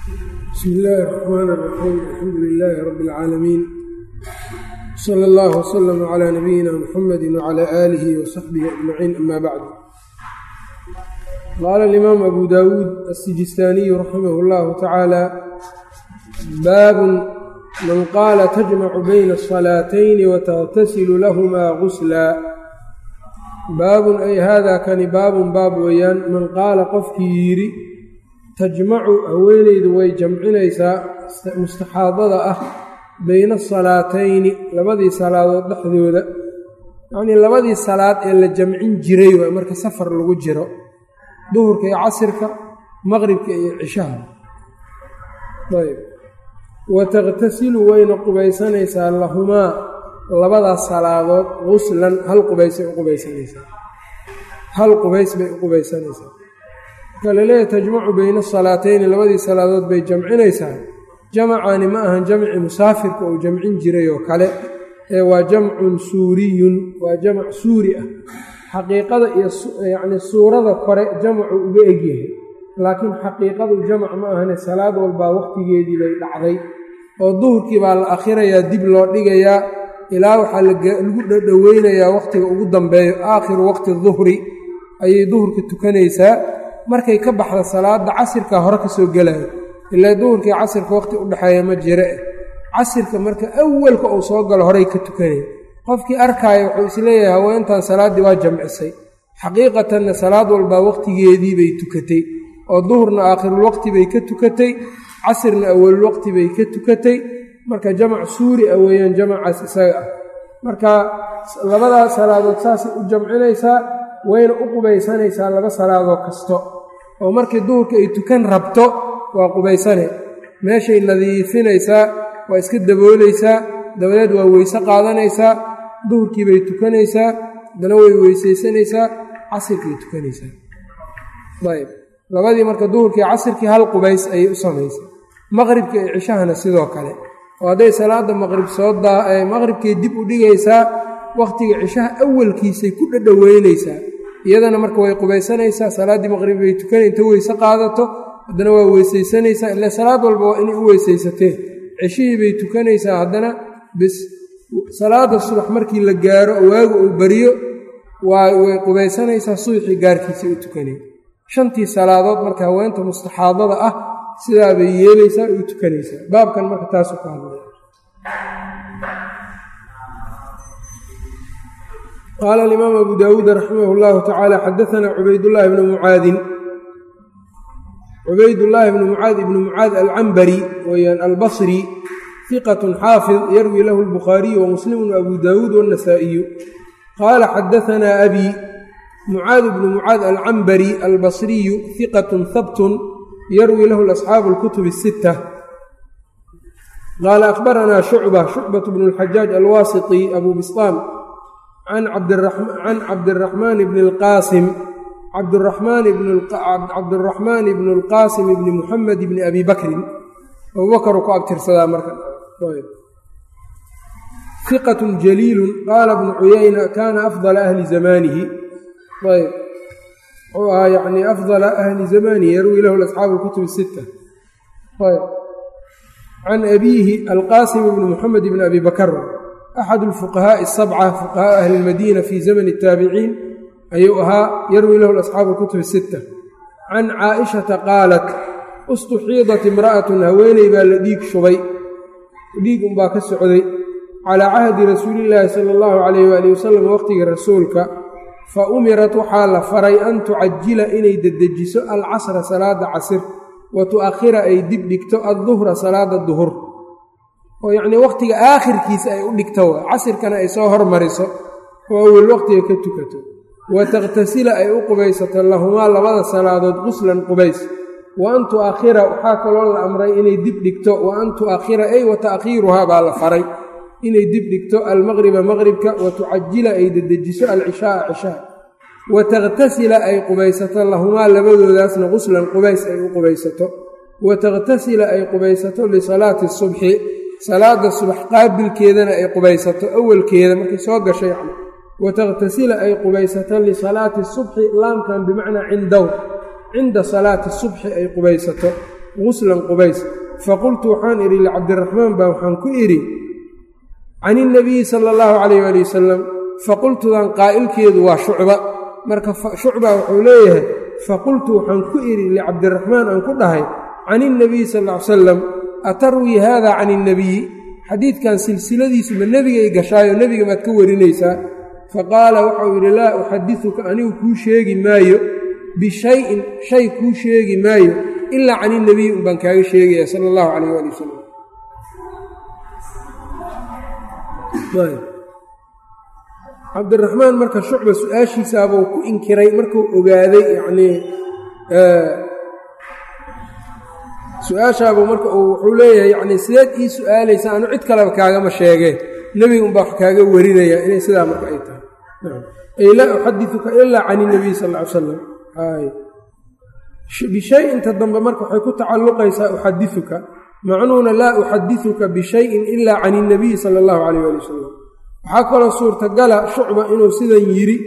bsmi illaahi الرaxmaan الraxiim alxamdu lilaahi rabi اlcaalamiin sala اllah wslama cla nabiyina muxamadi wcla aalihi wasaxbihi ajmaciin ama bacdu qaala alimaam abu dawuud asijistaaniyu raximah اllahu tacaala baabun man qaala tajmacu bayna الصalaatayni watagtasilu lahumaa gusla baabun ay haadaa kani baabun baab weeyaan man qaala qofkii yidhi tajmacu haweeneydu way jamcinaysaa mustaxaadada ah bayna asalaatayni labadii salaadood dhexdooda yacnii labadii salaad ee la jamcin jiray waa marka safar lagu jiro duhurka iyo casirka maqribka iyo cishaha ayb wa taqtasilu wayna qubaysanaysaa lahumaa labadaas salaadood guslan hal qubaysay u qubaysanaysaa hal qubays bay u qubaysanaysaa marka laleeyahay tajmacu bayna asalaatayni labadii salaadood bay jamcinaysaa jamacaani ma ahan jamci musaafirka uu jamcin jiray oo kale ee waa jamcun suuriyun waa jamac suuri ah xaqiiqada iyo yacnii suurada kore jamacu uga egyahay laakiin xaqiiqadu jamac ma ahane salaad walbaa wakhtigeedii bay dhacday oo duhurkii baa la akhirayaa dib loo dhigayaa ilaa waxaa lagu dhadhoweynayaa wakhtiga ugu dambeeyo aakhiru waqti duhri ayay duhurka tukanaysaa markay ka baxda salaada casirka hore ka soo gelayo ilaa duhurkii casirka waqti udhexeeya ma jire casirka marka awalka uu soo galo horay ka tukanay qofkii arkaaya wuxuu isleeyahay haweentan salaaddii waa jamcisay xaqiiqatanna salaad walbaa waqtigeedii bay tukatay oo duhurna aakhirulwaqti bay ka tukatay casirna awalulwaqti bay ka tukatay marka jamac suuri ah weeyaan jamacaas isaga ah marka labadaa salaadood saasay u jamcinaysaa wayna u qubaysanaysaa laba salaadoo kasto oo markii duhurka ay tukan rabto waa qubaysane meeshay nadiifinaysaa waa iska daboolaysaa dabadeed waa weyse qaadanaysaa duhurkii bay tukanaysaa haddana way weysaysanaysaa casirkay tukanaysaa ayb labadii marka duhurkii casirkii hal qubays ayay u samaysay maqribka iyo cishahana sidoo kale oo hadday salaada maqrib soo daa maqribkay dib u dhigaysaa wakhtiga cishaha awalkiisay ku dhadhoweynaysaa iyadana marka way qubaysanaysaa salaaddii maqrib bay tukanay inta weyse qaadato haddana waa weysaysanaysaa ila salaad walba waa inay u weysaysateen ceshihii bay tukanaysaa haddana bis salaada subax markii la gaaro waagu uu bariyo waa way qubaysanaysaa subaxii gaarkiisa u tukanay shantii salaadood marka haweenta mustaxaadada ah sidaa bay yeelaysaa u tukanaysaa baabkan marka taasu ka hadlay qaala alimaam abu daawuud raximah اllahu tacaala xadaanaa cubaydullaahi bnu mucaadin cubaydullaahi bnu mucaad ibnu mucaad alcambari weyaan albasri hiqatun xaafid yarwi lahu lbukhaariyu wamuslimu abu daawuud wاnnasaa'iyu qaala xadaanaa abi mucaad bnu mucaad alcambari albasriyu hiqatun habtun yarwi lahu asxaabu اlkutub الsita qaala akhbaranaa shucba shucbat bnu اlxajaaj alwaasiti abu bislaam can cabdiraxmaan bni اlqaasim cabduraxmaan bnu اlqaasim bni muxamed bni abi bakrin abubakru ku abtirsadaa marka hiqat jaliilu qaala bnu cuyayna kaana afdala ahli zamanihi ayb wuxuu ahaa yani afdala ahli zamanihi yarwi lahu asxaabu اlkutub الsita ayb can abiihi alqaasim bni muxamed bni abi bakr axad اlfuqahaaءi الsabca fuqahaa ahli اlmadiina fii zamani الtaabiciin ayuu ahaa yarwi lahu asxaabu اlkutub الsita can caaishata qaalat ustuxiidat imra'atun haweeney baa la dhiig shubay dhiig unbaa ka socday calaa cahdi rasuulillaahi sala allahu calayh waali wasalam waqhtigii rasuulka fa umirat waxaa la faray an tucajila inay dedejiso alcasra salaada casir wa tu'akhira ay dib dhigto adduhra salaada duhur oo yacnii wakhtiga aakhirkiisa ay u dhigto wa casirkana ay soo hormariso oo awel waqhtiga ka tukato wa takhtasila ay u qubaysato lahumaa labada salaadood quslan qubays wa an tu'akhira waxaa kaloo la amray inay dib dhigto wa an tu'akhira ay wa ta'khiiruhaa baa la faray inay dib dhigto almaqriba maqribka wa tucajila ay dedejiso alcishaaa cishaa wa takhtasila ay qubaysato lahumaa labadoodaasna quslan qubays ay u qubaysato wa takhtasila ay qubaysato lisalaati subxi salaada subax qaabilkeedana ay qubaysato awalkeeda markay soo gasho yacni wa takhtasila ay qubaysato lisalaati subxi laamkan bimacnaa cindow cinda salaati subxi ay qubaysato guslan qubays faqultu waxaan idhi licabdiraxmaan baa waxaan ku idhi can ilnabiyi sala allahu calayh waali wasalam faqultudan qaa'ilkeedu waa shucba marka shucba wuxuu leeyahay faqultu waxaan ku idhi licabdiraxmaan aan ku dhahay can ilnabiyi sal ll ly salam atarwii haada can ilnabiyi xadiidkan silsiladiisu ma nebigay gashaayo nebiga maad ka warinaysaa faqaala waxau yidhi laa uxadisuka anigu kuu sheegi maayo bishayin shay kuu sheegi maayo ilaa can ilnabiyi un baan kaaga sheegaya sala allahu calayh waali wasalam cabdiraxmaan marka shucba su-aashiisaabuu ku inkiray markuu ogaaday yacnii su-aashaabuu marka uu wuxuu leeyahay yacnii sideed ii su-aalaysa anu cid kaleba kaagama sheegeen nebiga unbaa wax kaaga warinaya inay sidaa marka ay tahay ay laa uxadiuka ilaa can inabiy sal ll ly salam bishay-inta dambe marka waxay ku tacalluqaysaa uxadiuka macnuhuna laa uxadiuka bishayin ilaa can inabiyi sala allahu calayh ali wasalam waxaa kaloo suurtagala shucba inuu sidan yidhi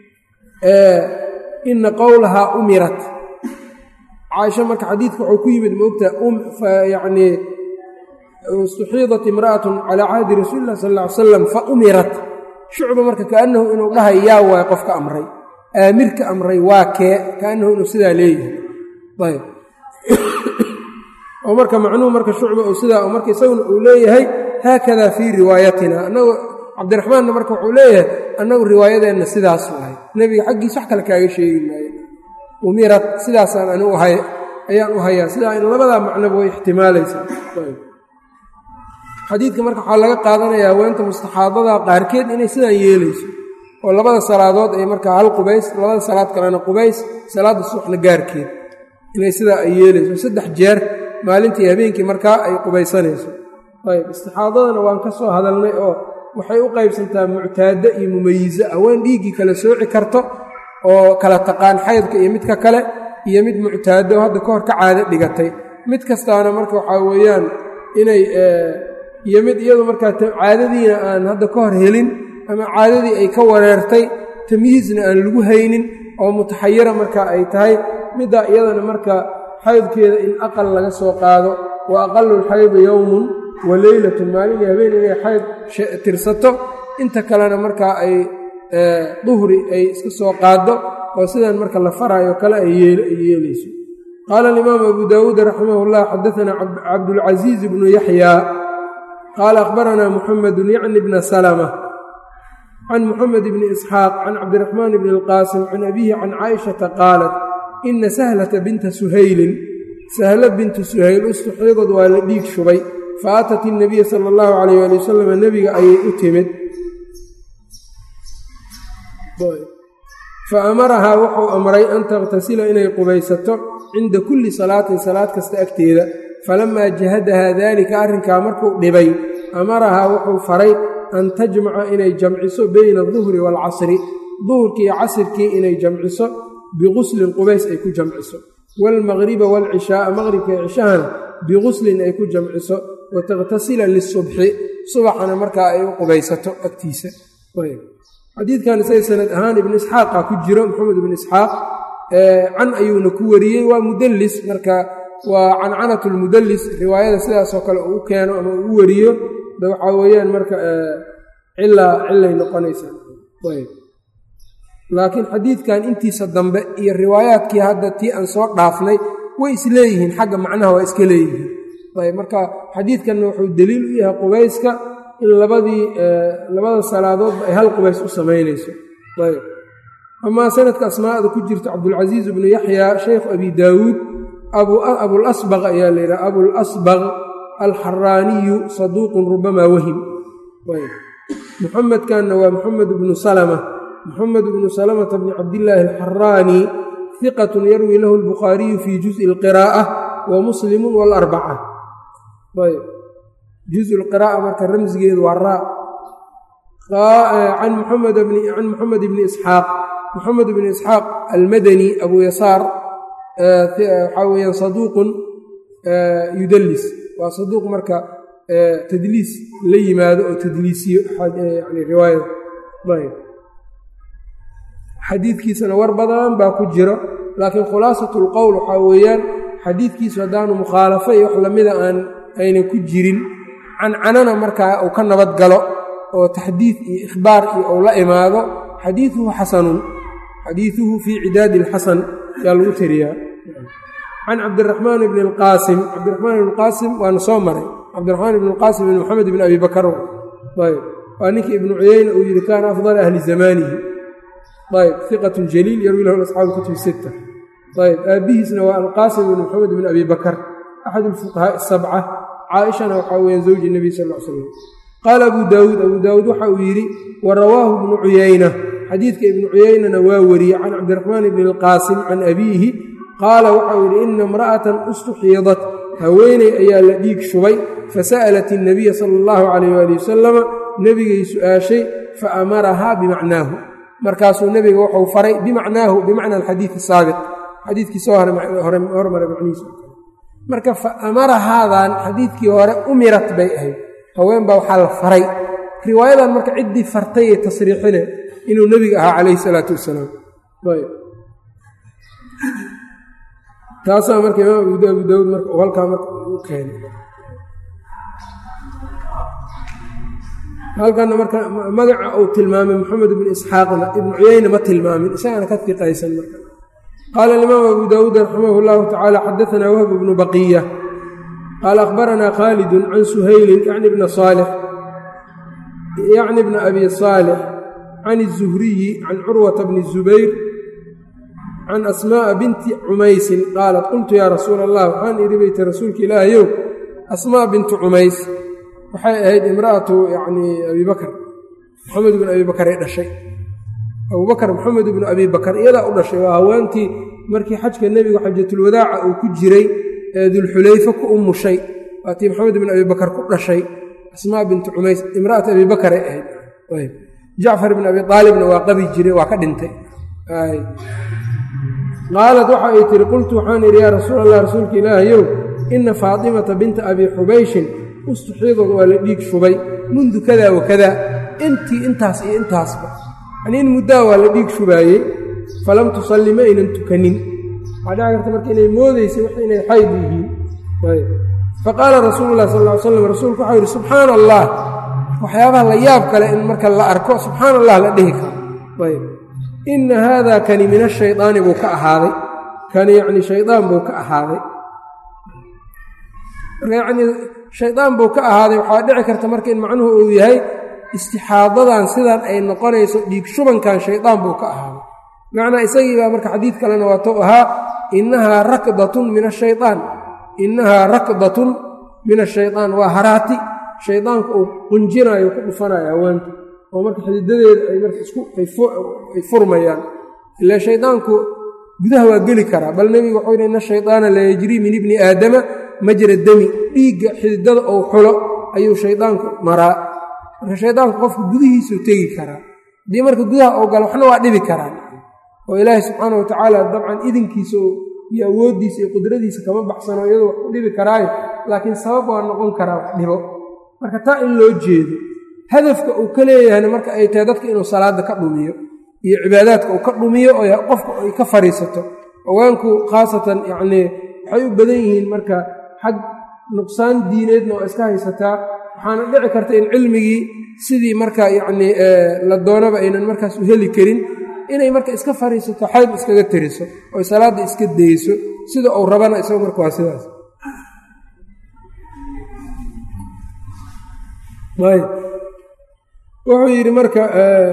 ina qowlahaa umirat caaisha marka xadiidka wuxuu ku yimid maogtaha yacnii istuxiidat imra'atun calaa cahdi rasuuli lah sal ll ly salam fa umirat shucba marka kaannahu inuu dhahay yaa waay qofka amray aamirka amray waa kee kaannahu inuu sidaa leeyahay ayb oo marka macnuhu marka shucba uu sidaa marka isaguna uu leeyahay haakada fii riwaayatina annagu cabdiraxmaanna marka wuxuu leeyahay annagu riwaayadeenna sidaas ahay nebiga xaggiis wax kale kaaga sheegi maayo umirad sidaasaan anigu ahay ayaan u hayaa sidaa in labadaa macnoba way ixtimaalaysaa xadiidka marka waxaa laga qaadanayaa haweenta mustaxaadada qaarkeed inay sidaan yeelayso oo labada salaadood ay markaa hal qubays labada salaad kalena qubays salaadda subaxna gaarkeed inay sidaa ay yeelayso saddex jeer maalintii habeenkii markaa ay qubaysanayso ayb istixaadadana waan ka soo hadalnay oo waxay u qaybsantaa muctaado iyo mumayiso haween dhiiggii kala sooci karto oo kala taqaan xaydka iyo midka kale iyo mid muctaado hadda ka hor ka caado dhigatay mid kastaana marka waxaa weeyaan inay iyo mid iyadu markaa caadadiina aan hadda ka hor helin ama caadadii ay ka wareertay tamyiizna aan lagu haynin oo mutaxayira marka ay tahay middaa iyadana marka xaydkeeda in aqal laga soo qaado wa aqalulxaydi yowmun wa leylatun maalin iyo habeen inay xayd tirsato inta kalena markaa ay duhri ay iska soo qaaddo oo sidan marka la faraayo kale ay yeelayso qaala alimaamu abu daawuud raximah llah xadaanaa cabdulcasiiz bnu yaxyaa qaala akhbaranaa muxamedun yacni bna salma can muxamed bni isxaaq can cabdiraxmaan bni alqaasim can abihi can caaishata qaalat ina sahlata binta suhaylin sahla bintu suhayl ustuxiidad waa la dhiig shubay fa aatat inabiya sala allahu calayh ali wasalam nebiga ayay u timid fa amarahaa wuxuu amray an takhtasila inay qubaysato cinda kulli salaatin salaad kasta agteeda falamaa jahadahaa daalika arrinkaa markuu dhibay amarahaa wuxuu faray an tajmaca inay jamciso beyna aduhri waalcasri duhurkii iyo casirkii inay jamciso biguslin qubays ay ku jamciso waalmaqriba waalcishaaa maqribka iyo cishahana biguslin ay ku jamciso wa takhtasila lisubxi subaxana markaa ay u qubaysato agtiisa xadiidkan isaga sanad ahaan ibnu isxaaqa ku jiro maxamed ibnu isxaaq can ayuuna ku wariyey waa mudallis marka waa cancanat lmudallis riwaayada sidaasoo kale uu u keeno ama uu u wariyo de waxaa weeyaan marka cilaa cilay noqonaysaa laakiin xadiidkan intiisa dambe iyo riwaayaadkii hadda tii aan soo dhaafnay way isleeyihiin xagga macnaha waa iska leeyihiin ayb marka xadiidkanna wuxuu deliil u yahay qubayska in labadii labada salaadoodba ay hal qubays u samaynayso ayb amaa sanadka asmaa'da ku jirta cabdulcasiiz ibnu yaxya shaykhu abi daawuud abulasbaq ayaa la yidhaha abulasbaq alxaraaniyu saduuqun rubamaa wahim muxamedkanna waa muxamed bnu salma muxamed bnu salamata bni cabdillaahi alxaraani hiqatun yarwi lahu albukhaariyu fii juzi alqiraa'a wa muslimu waalarbaca ayb juzu lqiraa'a marka ramsigeedu waa raa can muxamed bni isxaaq muxamed bni isxaaq almadani abu yasaar waxaa weyaan saduuqun yudallis waa saduuq marka tadliis la yimaado oo tadliisiyo yani riwaayada ayb xadiidkiisana war badan baa ku jiro laakiin khulaasat lqowl waxaa weeyaan xadiidkiisu haddaanu mukhaalafo iyo wax lamida aan aynan ku jirin cancanana markaa uu ka nabad galo oo taxdiid iyo ikhbaar iyo uu la imaado xadiiduhu xasanun xadiiduhu fii cidaadi ilxasan yaa lagu tiriyaa can cabdiraxmaan bni alqaasim cabdiraxmaan ibn qaasim waana soo maray cabdiraxmaan ibn alqaasim ibn moxamed ibn abi bakar ayb waa ninkii ibnu cuyeyna uu yidhi kaana afdala ahli zamanihi ayb iqatun jaliil yarwi lahu asxaabu kutubi sitta ayb aabbihiisna waa alqaasim ibn moxamed ibn abi bakar axad alfuqahaa asabca caaishana waxaa weeyaan zawji nebiy sal l slam qaala abu daawuud abuu daawuud waxa uu yidhi wa rawaahu ibnu cuyeyna xadiidka ibnu cuyeynana waa wariyey can cabdiraxmaan ibni alqaasim can abiihi qaala waxau yidhi ina imra'atan ustuxiidat haweeney ayaa la dhiig shubay fasa'alat innabiya sala allahu calayh waali wasalama nebigay su'aashay fa amarahaa bimacnaahu markaasuu nebiga wuxuu faray bimacnaahu bimacna alxadiidi saabiq xadiidkii soo hormara macnihiisa marka fa amarahaadan xadiidkii hore umirat bay ahayd haween baa waxaa la faray riwaayadan marka ciddii fartay ee tasriixine inuu nebiga ahaa calayhi salaatu wasalaam taasaa marka imaam abu daawuud marka uu halkaa marka u keenay halkana marka magaca uu tilmaamay moxamed ibnu isxaaqna ibnu cuyeyna ma tilmaamin isagana ka fiqaysan marka qaala alimaam abu daawuud raximah llahu tacaala xadaanaa wahb bnu baqiya qaala akhbaranaa khaalidun can suhaylin yacni bna saalix yacni bna abi saalix can الzuhriyi can curwata bni zubayr can asmaa'a binti cumaysin qaalat qultu yaa rasuula allah waxaan idhi bayta rasuulka ilaahayow asmaa bintu cumays waxay ahayd imra'atu yacnii abi bakr moxamed ibnu abi bakar ay dhashay abubakar moxamed ibnu abi bakar iyadaa u dhashay waa haweentii markii xajka nebigu xajatulwadaaca uu ku jiray ee dulxulayfe ku umushay waatii moxamed ibnu abi bakar ku dhashay asmaa bintu cumays imra'atu abi bakaray ahayd jacfar ibn abi aalibna waa qabi jiray waa ka dhintay qaalat waxa ay tihi qultu waxaan idhi yaa rasuul allah rasuulka ilaahayow ina faatimata binta abi xubayshin ustuxiidad waa la dhiig shubay mundu kada wa kada intii intaas iyo intaasba yanii in muddaa waa la dhiig shubaayey falam tusalli ma aynan tukanin waxaa dhici karta marka inay moodaysay wax inay xayd yihiin faqaala rasuulu lah sal ly slam rasuulku waxau yidhi subxaana allah waxyaabaha la yaab kale in marka la arko subxaana allah la dhihi karo ayb inna haada kani min ashaydaani buu ka ahaaday kani yacni shaydaan buu ka ahaaday marka yacnii shaydaan buu ka ahaaday waxaa dhici karta marka in macnuhu uu yahay istixaadadan sidan ay noqonayso dhiig shubankan shaydaan buu ka ahaaday macnaa isagii baa marka xadiid kalena waatou ahaa innahaa rakdatun min ashayaan innahaa rakdatun min ashayaan waa haraati shaydaanku uu qunjinaayo ku dhufanayo haweenta oo marka xididadeeda ay marka isku ay furmayaan ilaa shaydaanku gudaha waa geli karaa bal nebigu wuxuu yidhi ina shaydaana la yajrii min ibni aadama majra demi dhiigga xididada ou xulo ayuu shaydaanku maraa marka shaydaanku qofka gudihiisuu tegi karaa haddii marka gudaha oo galo waxna waa dhibi karaan oo ilaahay subxaana wa tacaala dabcan idinkiisa iyo awooddiisa iyo qudradiisa kama baxsano iyadoo wax u dhibi karaayo laakiin sabab waa noqon karaa wax dhibo marka taa in loo jeedo hadafka uu ka leeyahayna marka ay tahay dadka inuu salaada ka dhumiyo iyo cibaadaadka uu ka dhumiyo oo qofka ay ka fadhiisato haweenku khaasatan yacnii waxay u badan yihiin marka xag nuqsaan diineedna oo iska haysataa waxaana dhici karta in cilmigii sidii marka yacnii la doonaba aynan markaas u heli karin inay marka iska fadhiisato xayd iskaga tiriso oy salaadda iska dayso sida uu rabana isago marka waa sidaas wuxuu yidhi marka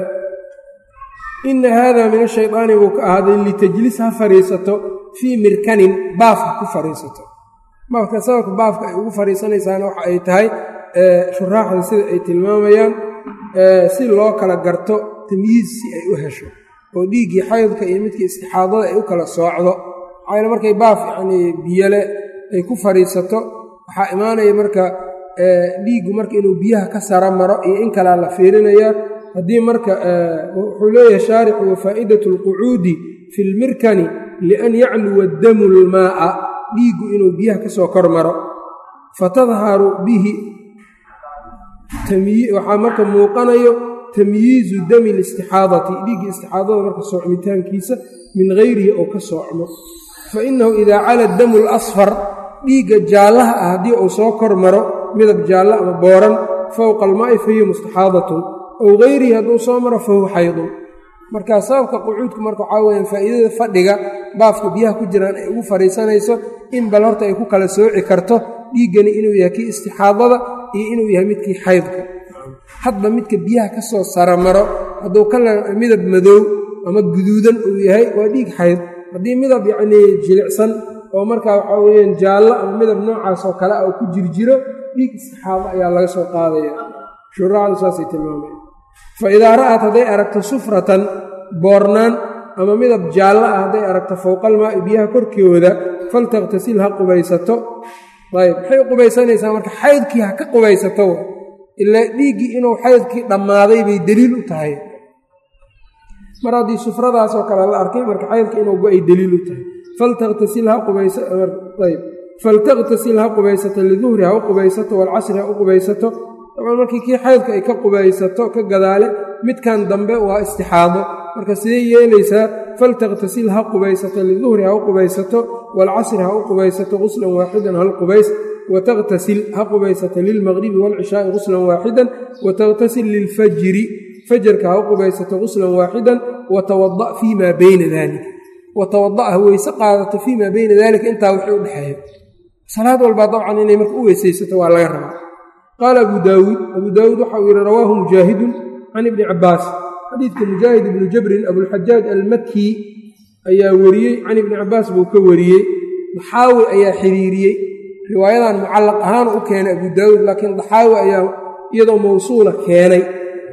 ina haada min ashaydaani buu ka ahaaday litajlis ha fadhiisato fii mirkanin baaf ha ku fadhiisato baafka sababka baafka ay ugu fadhiisanaysaana waxa ay tahay shuraaxda sida ay tilmaamayaan si loo kala garto tamyiiz si ay u hesho oo dhiiggii xaydka iyo midkii istixaadada ay u kala soocdo maxaa markay baaf yacnii biyole ay ku fadhiisato waxaa imaanaya marka dhiiggu marka inuu biyaha ka sara maro iyo in kalaa la fiirinayaa haddii marka wuxuu leeyahay shaarixu wafaa'idatu alqucuudi fi lmirkani lian yacluwa damu lmaa'a dhiiggu inuu biyaha ka soo kor maro fatadharu bihi waxaa marka muuqanayo tamyiizu dami listixaadati dhiiggii istixaadada marka soocmitaankiisa min hayrihi oo ka soocmo fa innahu idaa cala damu lasfar dhiigga jaallaha ah haddii uu soo kor maro midab jaalla ama booran fowqa almaa'i fahiya mustaxaadatun ow hayrihi hadduu soo maro fahuwa xaydun markaa sababka qucuudku marka waxaa weyaan faa'iidada fadhiga baafka biyaha ku jiraan ay ugu fadhiisanayso in bal horta ay ku kala sooci karto dhiiggani inuu yahay kii istixaadada iyo inuu yahay midkii xaydka hadba midka biyaha ka soo saramaro hadduu kala midab madoow ama guduudan uu yahay waa dhiig xayd haddii midab yacnii jilicsan oo markaa waxaa weyaan jaallo ama midab noocaas oo kale ah oo ku jirjiro dhiig istixaado ayaa laga soo qaadaya shuraacdu saasay tilmaamaya fa idaa ra'at hadday aragto sufratan boornaan ama midab jaallo ah hadday aragto fowqalmaa'i biyaha korkooda faltakhtasil ha qubaysato ayb maxay u qubaysanaysaa marka xaydkii ha ka qubaysato ilaa dhiiggii inuu xaydkii dhammaaday bay deliil u tahay mar haddii sufradaasoo kale la arkay marka xaydkii inuu go-ay deliil u tahay faltakhtasil ha qubaysaayb faltakhtasil ha qubaysato liduhri ha u qubaysato walcasri ha u qubaysato dabcan markii kii xaydka ay ka qubaysato ka gadaale midkan dambe waa istixaado marka sidee yeelaysaa faltakhtasil ha qubaysato liduhri ha u qubaysato waalcasri ha u qubaysato quslan waaxidan hal qubays watakhtasil ha qubaysato lilmaqribi waalcishaai quslan waaxidan watakhtasil lilfajri fajarka ha u qubaysato quslan waaxidan watawada fii maa bayna daalika watawada ha weyse qaadato fii maa bayna daalika intaa wixii u dhexeeya salaad walbaa dabcan inay marka u weysaysato waa laga rabaa qaala abu daawuud abuu daawuud waxauu yihi rawaahu mujaahidun can ibni cabbaas xadiidka mujaahid ibnu jabrin abulxajaaj almakii ayaa wariyey can ibni cabbaas buu ka wariyey daxaawi ayaa xiriiriyey riwaayadan mucallaq ahaan u keenay abu daawuud laakiin daxaawi ayaa iyadoo mawsuula keenay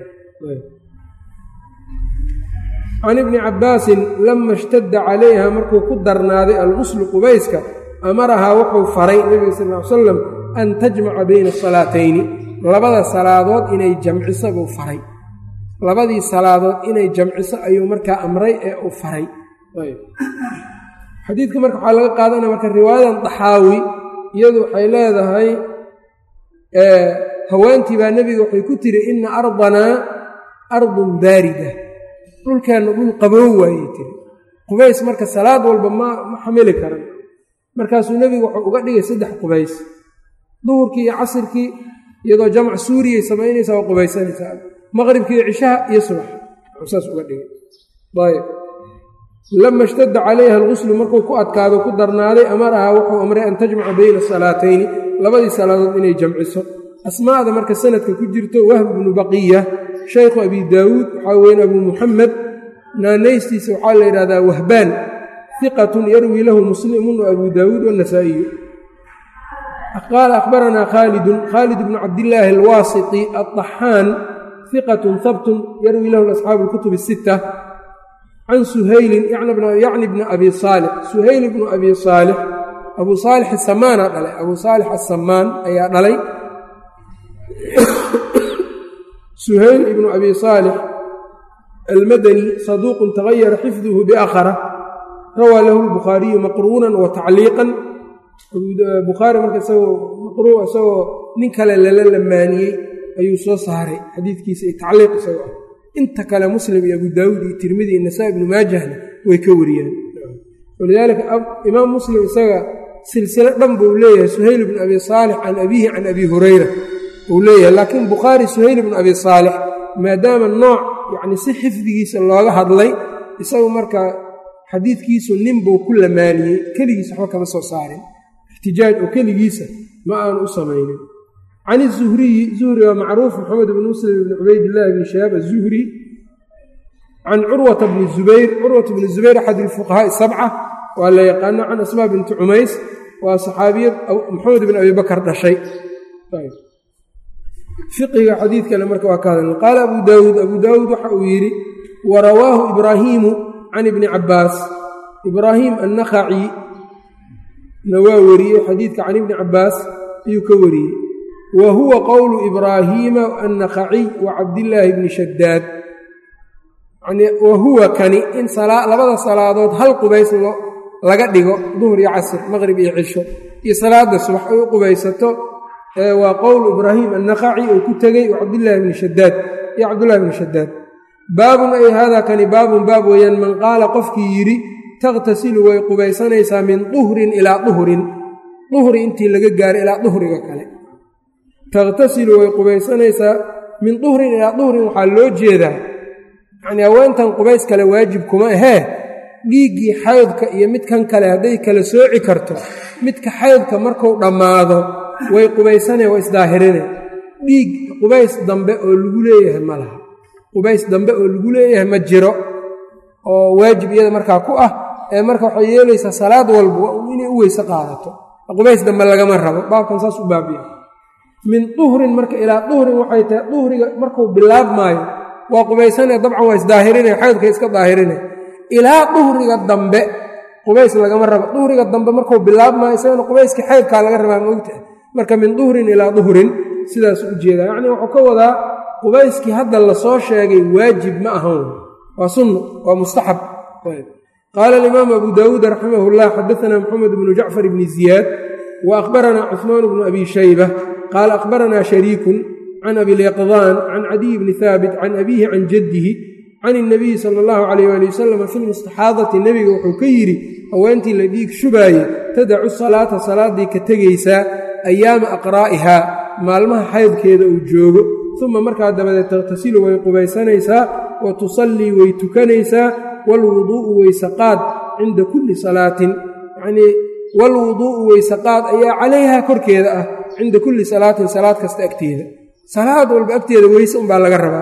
can ibni cabbaasin lama ishtadda calayha markuu ku darnaaday alguslu qubayska amarahaa wuxuu faray nebiga sal ly salam an tajmaca bayna asalaatayni labada salaadood inay jamciso buu faray labadii salaadood inay jamciso ayuu markaa amray ee uu faray xadiidka marka waxaa laga qaadanaya marka riwaayadan daxaawi iyadu waxay leedahay haweentii baa nebiga waxay ku tiri ina ardanaa ardun baarida dhulkeenna dhul qabow waayey tiri qubays marka salaad walba ma ma xamili karan markaasuu nebigu wuxuu uga dhigay saddex qubays duhurkii iyo casirkii iyadoo jamc suuriyay samaynaysaa waa qubaysanaysaa maqribkii iyo cishaha iyo subax saas uga dhigay ayb lama ishtadda calayha alguslu markuu ku adkaado ku darnaaday amarahaa wuxuu amray an tajmaca bayna salaatayni labadii salaadood inay jamciso asmaa'da marka sanadka ku jirto wahb bnu baqiya shaykhu abi daawuud waxaa weyn abuu muxamed naanaystiisa waxaa la yidhahdaa wahbaan iqatun yarwii lahu muslimun wa abuu daawuud wanasaa'iyu qaala akhbaranaa khaalidun khaalid bnu cabdillaahi alwaasiti alطaxaan iqatun habtun yarwii lahu asxaabu اlkutub الsita can suhaylin yacni bni abi saalix suhayl bnu abi saalix abuu saalix asamaana dhalay abuu saalix asamaan ayaa dhalay suhayl ibnu abi saalix almadani saduuqun tagayara xifduhu biakhara rawaa lahu lbukhaariyu maqruunan wa tacliiqan bukhaari marka isagoo maqruu isagoo nin kale lala lamaaniyey ayuu soo saaray xadiidkiisa iyo tacliiq isagoo ah inta kale muslim iyo abu daawuud iyo tirmidi iyo nasaa ibnu maajahna way ka wariyaan walidaalika imaam muslim isaga silsilo dhan buu leeyahay suhayl ibnu abi saalix can abiihi can abi hurayra uu leeyahay laakiin bukhaari suhayl ibnu abi saalix maadaama nooc yacni si xifdigiisa looga hadlay isagu markaa xadiidkiisu nin buu ku lamaaniyey keligiisa waxba kama soo saarin ixtijaaj oo keligiisa ma aanu u samaynin can izuhriyi zuhri waa macruuf maxamed bn muslim bn cubaydillahi bni shahaab azuhri can curwata bni zubayr curwata bni zubayr axad ilfuqahaa'i sabca waa la yaqaano can asmaa binti cumays waa saxaabiyad maxamed bn abi bakar dhashay fiqiga xadiidkana marka waa ka hadalna qaala abu daawuud abuu daawuud waxa uu yidhi wa rawaahu ibraahiimu can ibni cabbaas ibraahiim annakhaci na waa wariyey xadiidka can ibni cabbaas ayuu ka wariyey wa huwa qowlu ibraahiima annakhaciy wa cabdillaahi bni shadaad wa huwa kani in labada salaadood hal qubays laga dhigo duhur iyo casr maqrib iyo cisho iyo salaada subax ay u qubaysato waa qowlu ibraahiim annakhaci uu ku tegey wa cabdillaahi bni shadaad iyo cabdullahi bni shadaad baabun ay haadaa kani baabun baab weeyaan man qaala qofkii yidhi taqhtasilu way qubaysanaysaa min duhrin ilaa duhrin duhri intii laga gaaro ilaa duhriga kale taqhtasilu way qubaysanaysaa min duhrin ilaa duhrin waxaa loo jeedaa yacnii haweentan qubays kale waajib kuma ahee dhiiggii xaydka iyo midkan kale hadday kala sooci karto midka xaydka marku dhammaado way qubaysanee waa isdaahirine dhiig qubays dambe oo lagu leeyahay ma laha qubays dambe oo lagu leeyahay ma jiro oo waajib iyada markaa ku ah ee marka waxay yeelaysaa salaad walba inay u weyse qaadato qubays dambe lagama rabo baabkan saas u baabiya min duhrin marka ilaa duhrin waxay tahay duhriga markuu bilaabmaayo waa qubaysanee dabcan waa isdaahirine xaydka iska daahirine ilaa duhriga dambe qubays lagama rabo duhriga dambe markuu bilaabmaayo isagana qubayskii xaydkaa laga rabaa moogtahay marka min duhrin ilaa duhrin sidaas u jeedaa yacnii wuxuu ka wadaa qubayskii hadda lasoo sheegay waajib ma ahan waa sunno waa mustaxab qaala alimaamu abu daawuud raximah llah xadaanaa moxamed bnu jacfar bni ziyaad wa akhbaranaa cuثmaan bnu abi shayba qaala akhbaranaa shariikun can abilyaqdaan can cadiy bni haabit can abiihi can jaddihi can اnabiyi sala اllahu alayh ali wasalam fi lmustaxaadati nebiga wuxuu ka yidhi haweentii la dhiig shubaaye tadacu salaata salaaddii ka tegaysaa ayaama aqraa'ihaa maalmaha xaydkeeda uu joogo uma markaa dabadeed taqhtasilu way qubaysanaysaa wa tusallii way tukanaysaa waalwuduu'u weysaqaad cinda kulli salaatin yacnii waalwuduu'u weysaqaad ayaa calayhaa korkeeda ah cinda kulli salaatin salaad kasta agteeda salaad walba agteeda weyse unbaa laga rabaa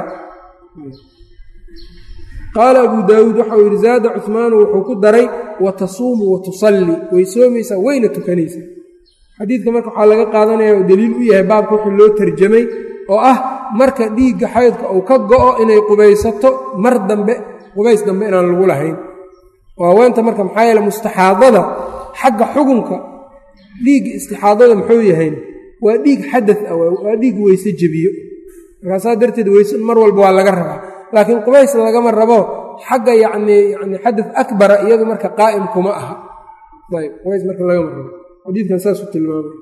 qaala abuu daawuud waxau yidhi zaada cuhmaanu wuxuu ku daray wa tasuumu wa tusallii way soomaysaa wayna tukanaysaa xadiidka marka waxaa laga qaadanaya oo deliil u yahay baabka wuxuu loo tarjamay oo ah marka dhiigga xaydka uu ka go'o inay qubaysato mar dambe qubays dambe inaan lagu lahayn oo haweenta marka maxaa yeele mustaxaadada xagga xugunka dhiigga istixaadada muxuu yahayn waa dhiig xadad ah waa dhiig weyse jebiyo markaasaa darteed weyse mar walba waa laga rabaa laakiin qubays lagama rabo xagga yacnii yani xadad akbara iyadu marka qaa'im kuma aha ayb qubays marka lagama rabo xadiidkan saasuu tilmaamay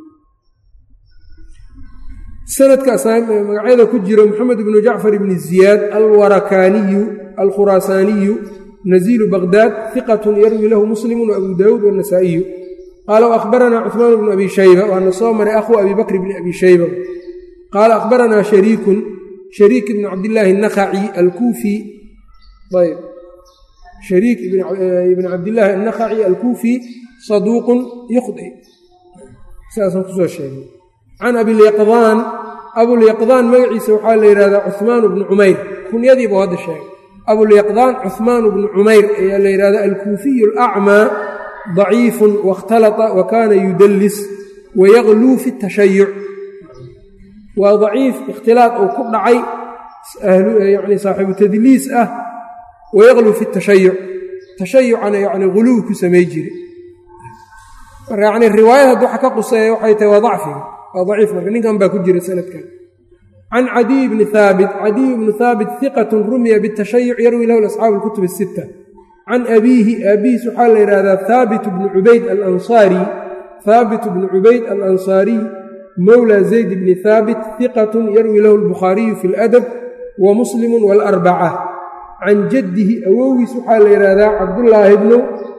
sanadka magacyada ku jiro moxamed ibnu jacfar ibni ziyaad alwarakaaniyu alkhuraasaaniyu naziilu baqdaad hiqatun yarwi lahu muslimu waabu daawuud wanasaa'iyu qaala waahbaranaa cuثmaan bnu abi shayba waana soo maray akhuu abi bakr bni abi shayba qaala akhbaranaa shariikun shariik ibn cabdillaahi الnakhaci alkuufi ayb shariik ibn cabdillaahi الnakhaci alkuufi saduuqun yukhdi sidaasaan kusoo sheegay can abilyaqdaan abulyaqdaan magaciisa waxaa la yidhahdaa cuhmaan bnu cumayr kunyadiibuu hadda sheegay abulyaqdaan cuhmaan bnu cumayr ayaa la yidhahda alkuufiyu alacmaa daciifun waاkhtalata wa kaana yudallis wayagluu fi tashayuc waa daciif ikhtilaad uu ku dhacay yani saaxiibu tadliis ah wayagluu fi tashayuc tashayucana yani guluw ku samay jire marka yani riwaayad haddi waxa ka quseeya waxay tahay waa dacfiga waa daciif marka ninkan baa ku jira sanadkan can cadiy bni haabit cadiy bnu haabit hiqatun rumiya bitashayuc yarwi lahu asxaabu lkutub asita can abiihi aabihiis waxaa la yidhahdaa haabit bnu cubayd alansaari haabit bnu cubayd alansaariy mowla zayd bni haabit hiqatun yarwi lahu albukhaariyu fi ladab wa muslimu waalarbaca can jaddihi awowgiis waxaa la yidhaahdaa cabdullaahi bnu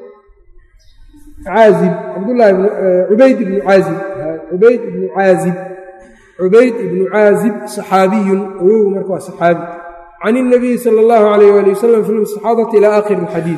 caazib cabdullaahi cubayd ibnu caazib cubayd ibnu caazib cubayd ibnu caazib saxaabiyun awowgu marka waa saxaabi can اnabiyi sala اllahu alayh ali wasalam fi lmustaxaadati ila aakhiri اlxadiid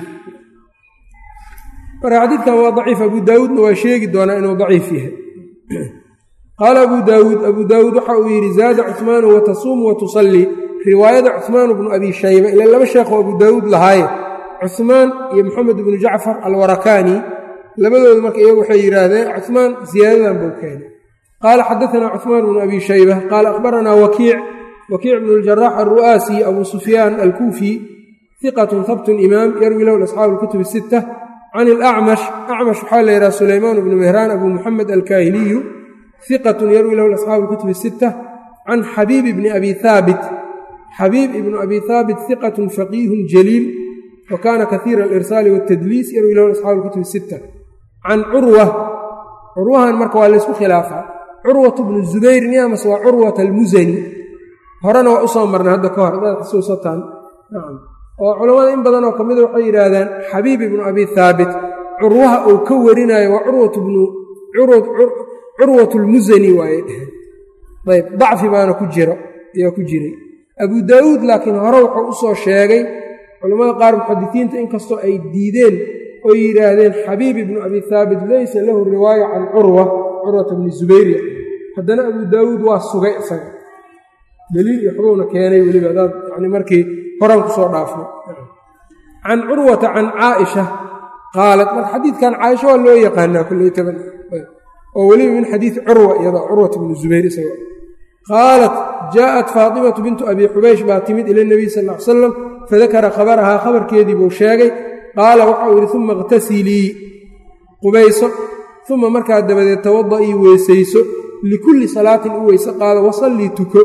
marka xadiidkan waa daciif abu daawuudna waa sheegi doonaa inuu daciif yahay qaala abu daawuud abu daawuud waxa uu yidhi zaada cuثmaanu watasuumu watusallii riwaayada cuثmaan bnu abi shayba ila laba sheekoo abu daawuud lahaaye cuثmaan iyo moxamed bnu jacfar alwarakaani labadooda marka iyagu waxay yidhaahdeen cuثmaan ziyaadadan buu keenay qaala xadaanaa cuثmaan bnu abi shayba qaala akhbaranaa wakiic wakiic bnu اljarax alru'aasi abu sufyaan alkuufi hiqatun habtun imaam yarwi lahu asxaabu اlkutub الsita can اlacmash acmash waxaa la yidhaha sulaymaan bnu mehraan abu muxamed alkaahiliyu hiqatun yarwi lahu asxaabu اlkutub الsita can xabiib bni abi haabit xabiib ibnu abi haabit hiqatun faqiihun jaliil wa kaana kaiira alirsaali wاtadliis yarwi lahu asxaabu اlkutub الsita can curwa curwahan marka waa laysku khilaafaa curwat bnu zubayr niyamas waa curwat almusani horena waa usoo marnay hadda ka hor hadaad xusuusataan nacam oo culammada in badan oo ka mida waxay yidhaahdaan xabiib ibnu abi haabit curwaha uu ka warinayo waa curwat bnu curwat lmusani waaye dheheen ayb dacfi baana ku jiro ayaa ku jiray abu daawuud laakiin hore wuxuu u soo sheegay culammada qaar muxadisiinta inkastoo ay diideen oo yidhaahdeen xabiib ibnu abi haabit laysa lahu riwaaya can curwa curwata bni zubayri haddana abu daawuud waa sugay isaga daliil iyo xogowna keenay weliba adaad yani markii horaan ku soo dhaafno can curwata can caaisha qaalat marka xadiidkan caaisha waa loo yaqaanaa kulley taban oo weliba min xadiidi curwa iyada curwata bni zubayr isaga qaalat jaaءat faatimatu bintu abi xubaysh baa timid ila nebiy sal ly slam fadakara khabarahaa khabarkeedii buu sheegay qaala waxau yidhi uma اqtasilii qubayso uma markaa dabadeed tawada'ii weysayso likulli salaatin u weyse qaado wasallii tuko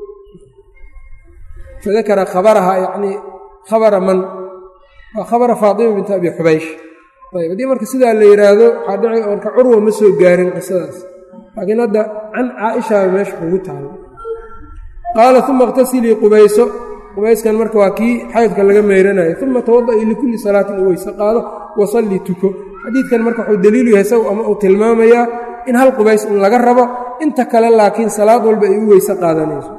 fadakara khabarahaa yacnii khabara man waa khabara faatima bintu abi xubaysh ayb haddii marka sidaa la yidhaahdo waxaa dhici marka curwa ma soo gaarin qisadaas laakiin hadda can caaishaa meesha kugu taalo qaala uma اqtasilii qubayso qubayskan marka waa kii xaydka laga meyranayo uma tawada'ii likulli salaatin u weyse qaado wasallii tuko xadiidkan marka wuxuu daliilu yahay isagu ama uu tilmaamayaa in hal qubays in laga rabo inta kale laakiin salaad walba ay u weyse qaadanayso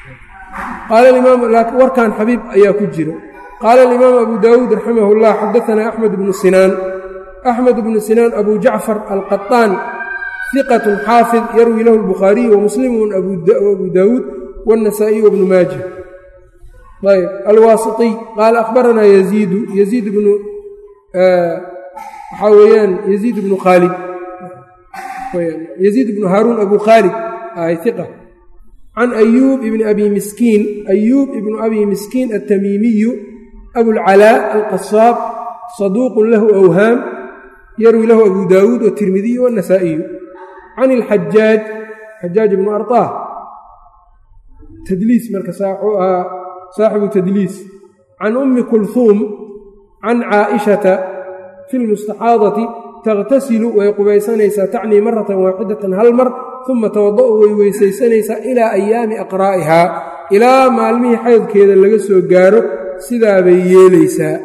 warkan xabiib ayaa ku jira qaala alimaam abu daawuud raximah اllah xadaanaa axmed bnu sinaan axmed bnu sinaan abu jacfar alqaطaan hiqat xaafid yarwi lahu اlbukhaariyu wamuslimu abu daawuud wاnasaa'iy wbnu maaja ayb alwaasiطiy qaala akhbaranaa yaziidu yaziid bnu waxaa weeyaan yaziid bnu khaalid yaziid bnu haaruun abu khaalid ay iqa can ayuub ibni abi miskiin ayuub ibnu abi miskiin altamiimiyu abulcalaa alqasaab saduuqun lahu awhaam yarwi lahu abu daawuud watirmidiyu waannasaa'iyu can ilxajaaj xajaaj ibnu arطaah tadliis marka wuxuu ahaa saaxibu tadliis can ummi kulhuum can caa'ishata fi lmustaxaadati taqhtasilu way qubaysanaysaa tacnii maratan waaxidatan hal mar uma tawada'u way weysaysanaysaa ilaa ayaami aqraa'ihaa ilaa maalmihii xaydkeeda laga soo gaaro sidaa bay yeelaysaa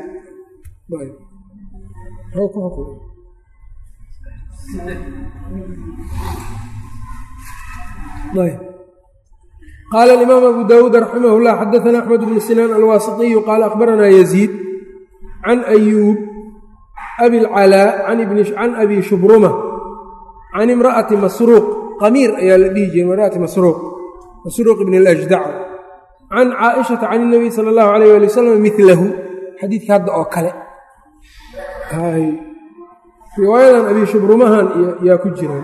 qaala alimaam abu daawuud raximah اllah xadaana axmed bnu sinaan alwaasiطiyu qaala akhbaranaa yaziid can ayuub abi lcalaa can abi shubruma can imra'ati masruuq qamiir ayaa la dhihi jiray imra'ati masruuq masruuq ibn اlajdac can caaishata can اnabiy sala اllahu alayh ali wasalam milahu xadiidka hadda oo kale riwaayadan abi shubrumahan yaa ku jiraan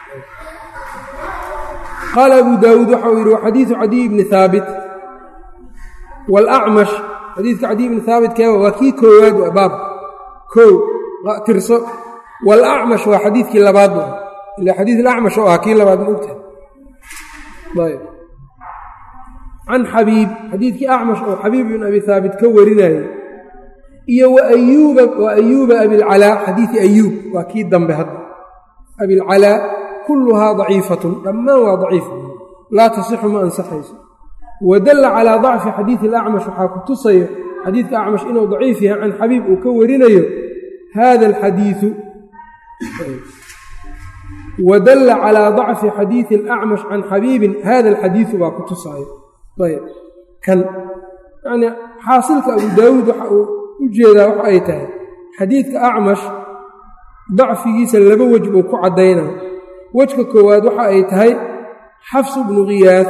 qaala abu daawuud waxa uu yidhi waxadiidu cadiy bni haabit wاlacmash xadiidka cadiy bni haabit keeba waa kii koowaad waa baab kow tirso wاlacmash waa xadiidkii labaad ila xadiid alacmash oo ah kii labaad ma ogtahay ayb can xabiib xadiidkii acmash oo xabiib ibn abi haabit ka warinayay iyo waayuuba wa ayuuba abilcalaa xadiidi ayuub waa kii dambe hadda abilcalaa kulluhaa daciifatun dhammaan waa daciif laa tasixu ma ansaxayso wadalla calaa dacfi xadiidi alacmash waxaa ku tusayo xadiidka acmash inuu daciif yahay can xabiib uu ka warinayo hada alxadiiu wadalla calaa dacfi xadiidi alacmash can xabiibin hada alxadiidu baa ku tusaayo ayb kan yacnii xaasilka abu daawuud waxa uu u jeedaa waxa ay tahay xadiidka acmash dacfigiisa laba wej buu ku caddaynaa wejka koowaad waxa ay tahay xafsu bnu khiyaad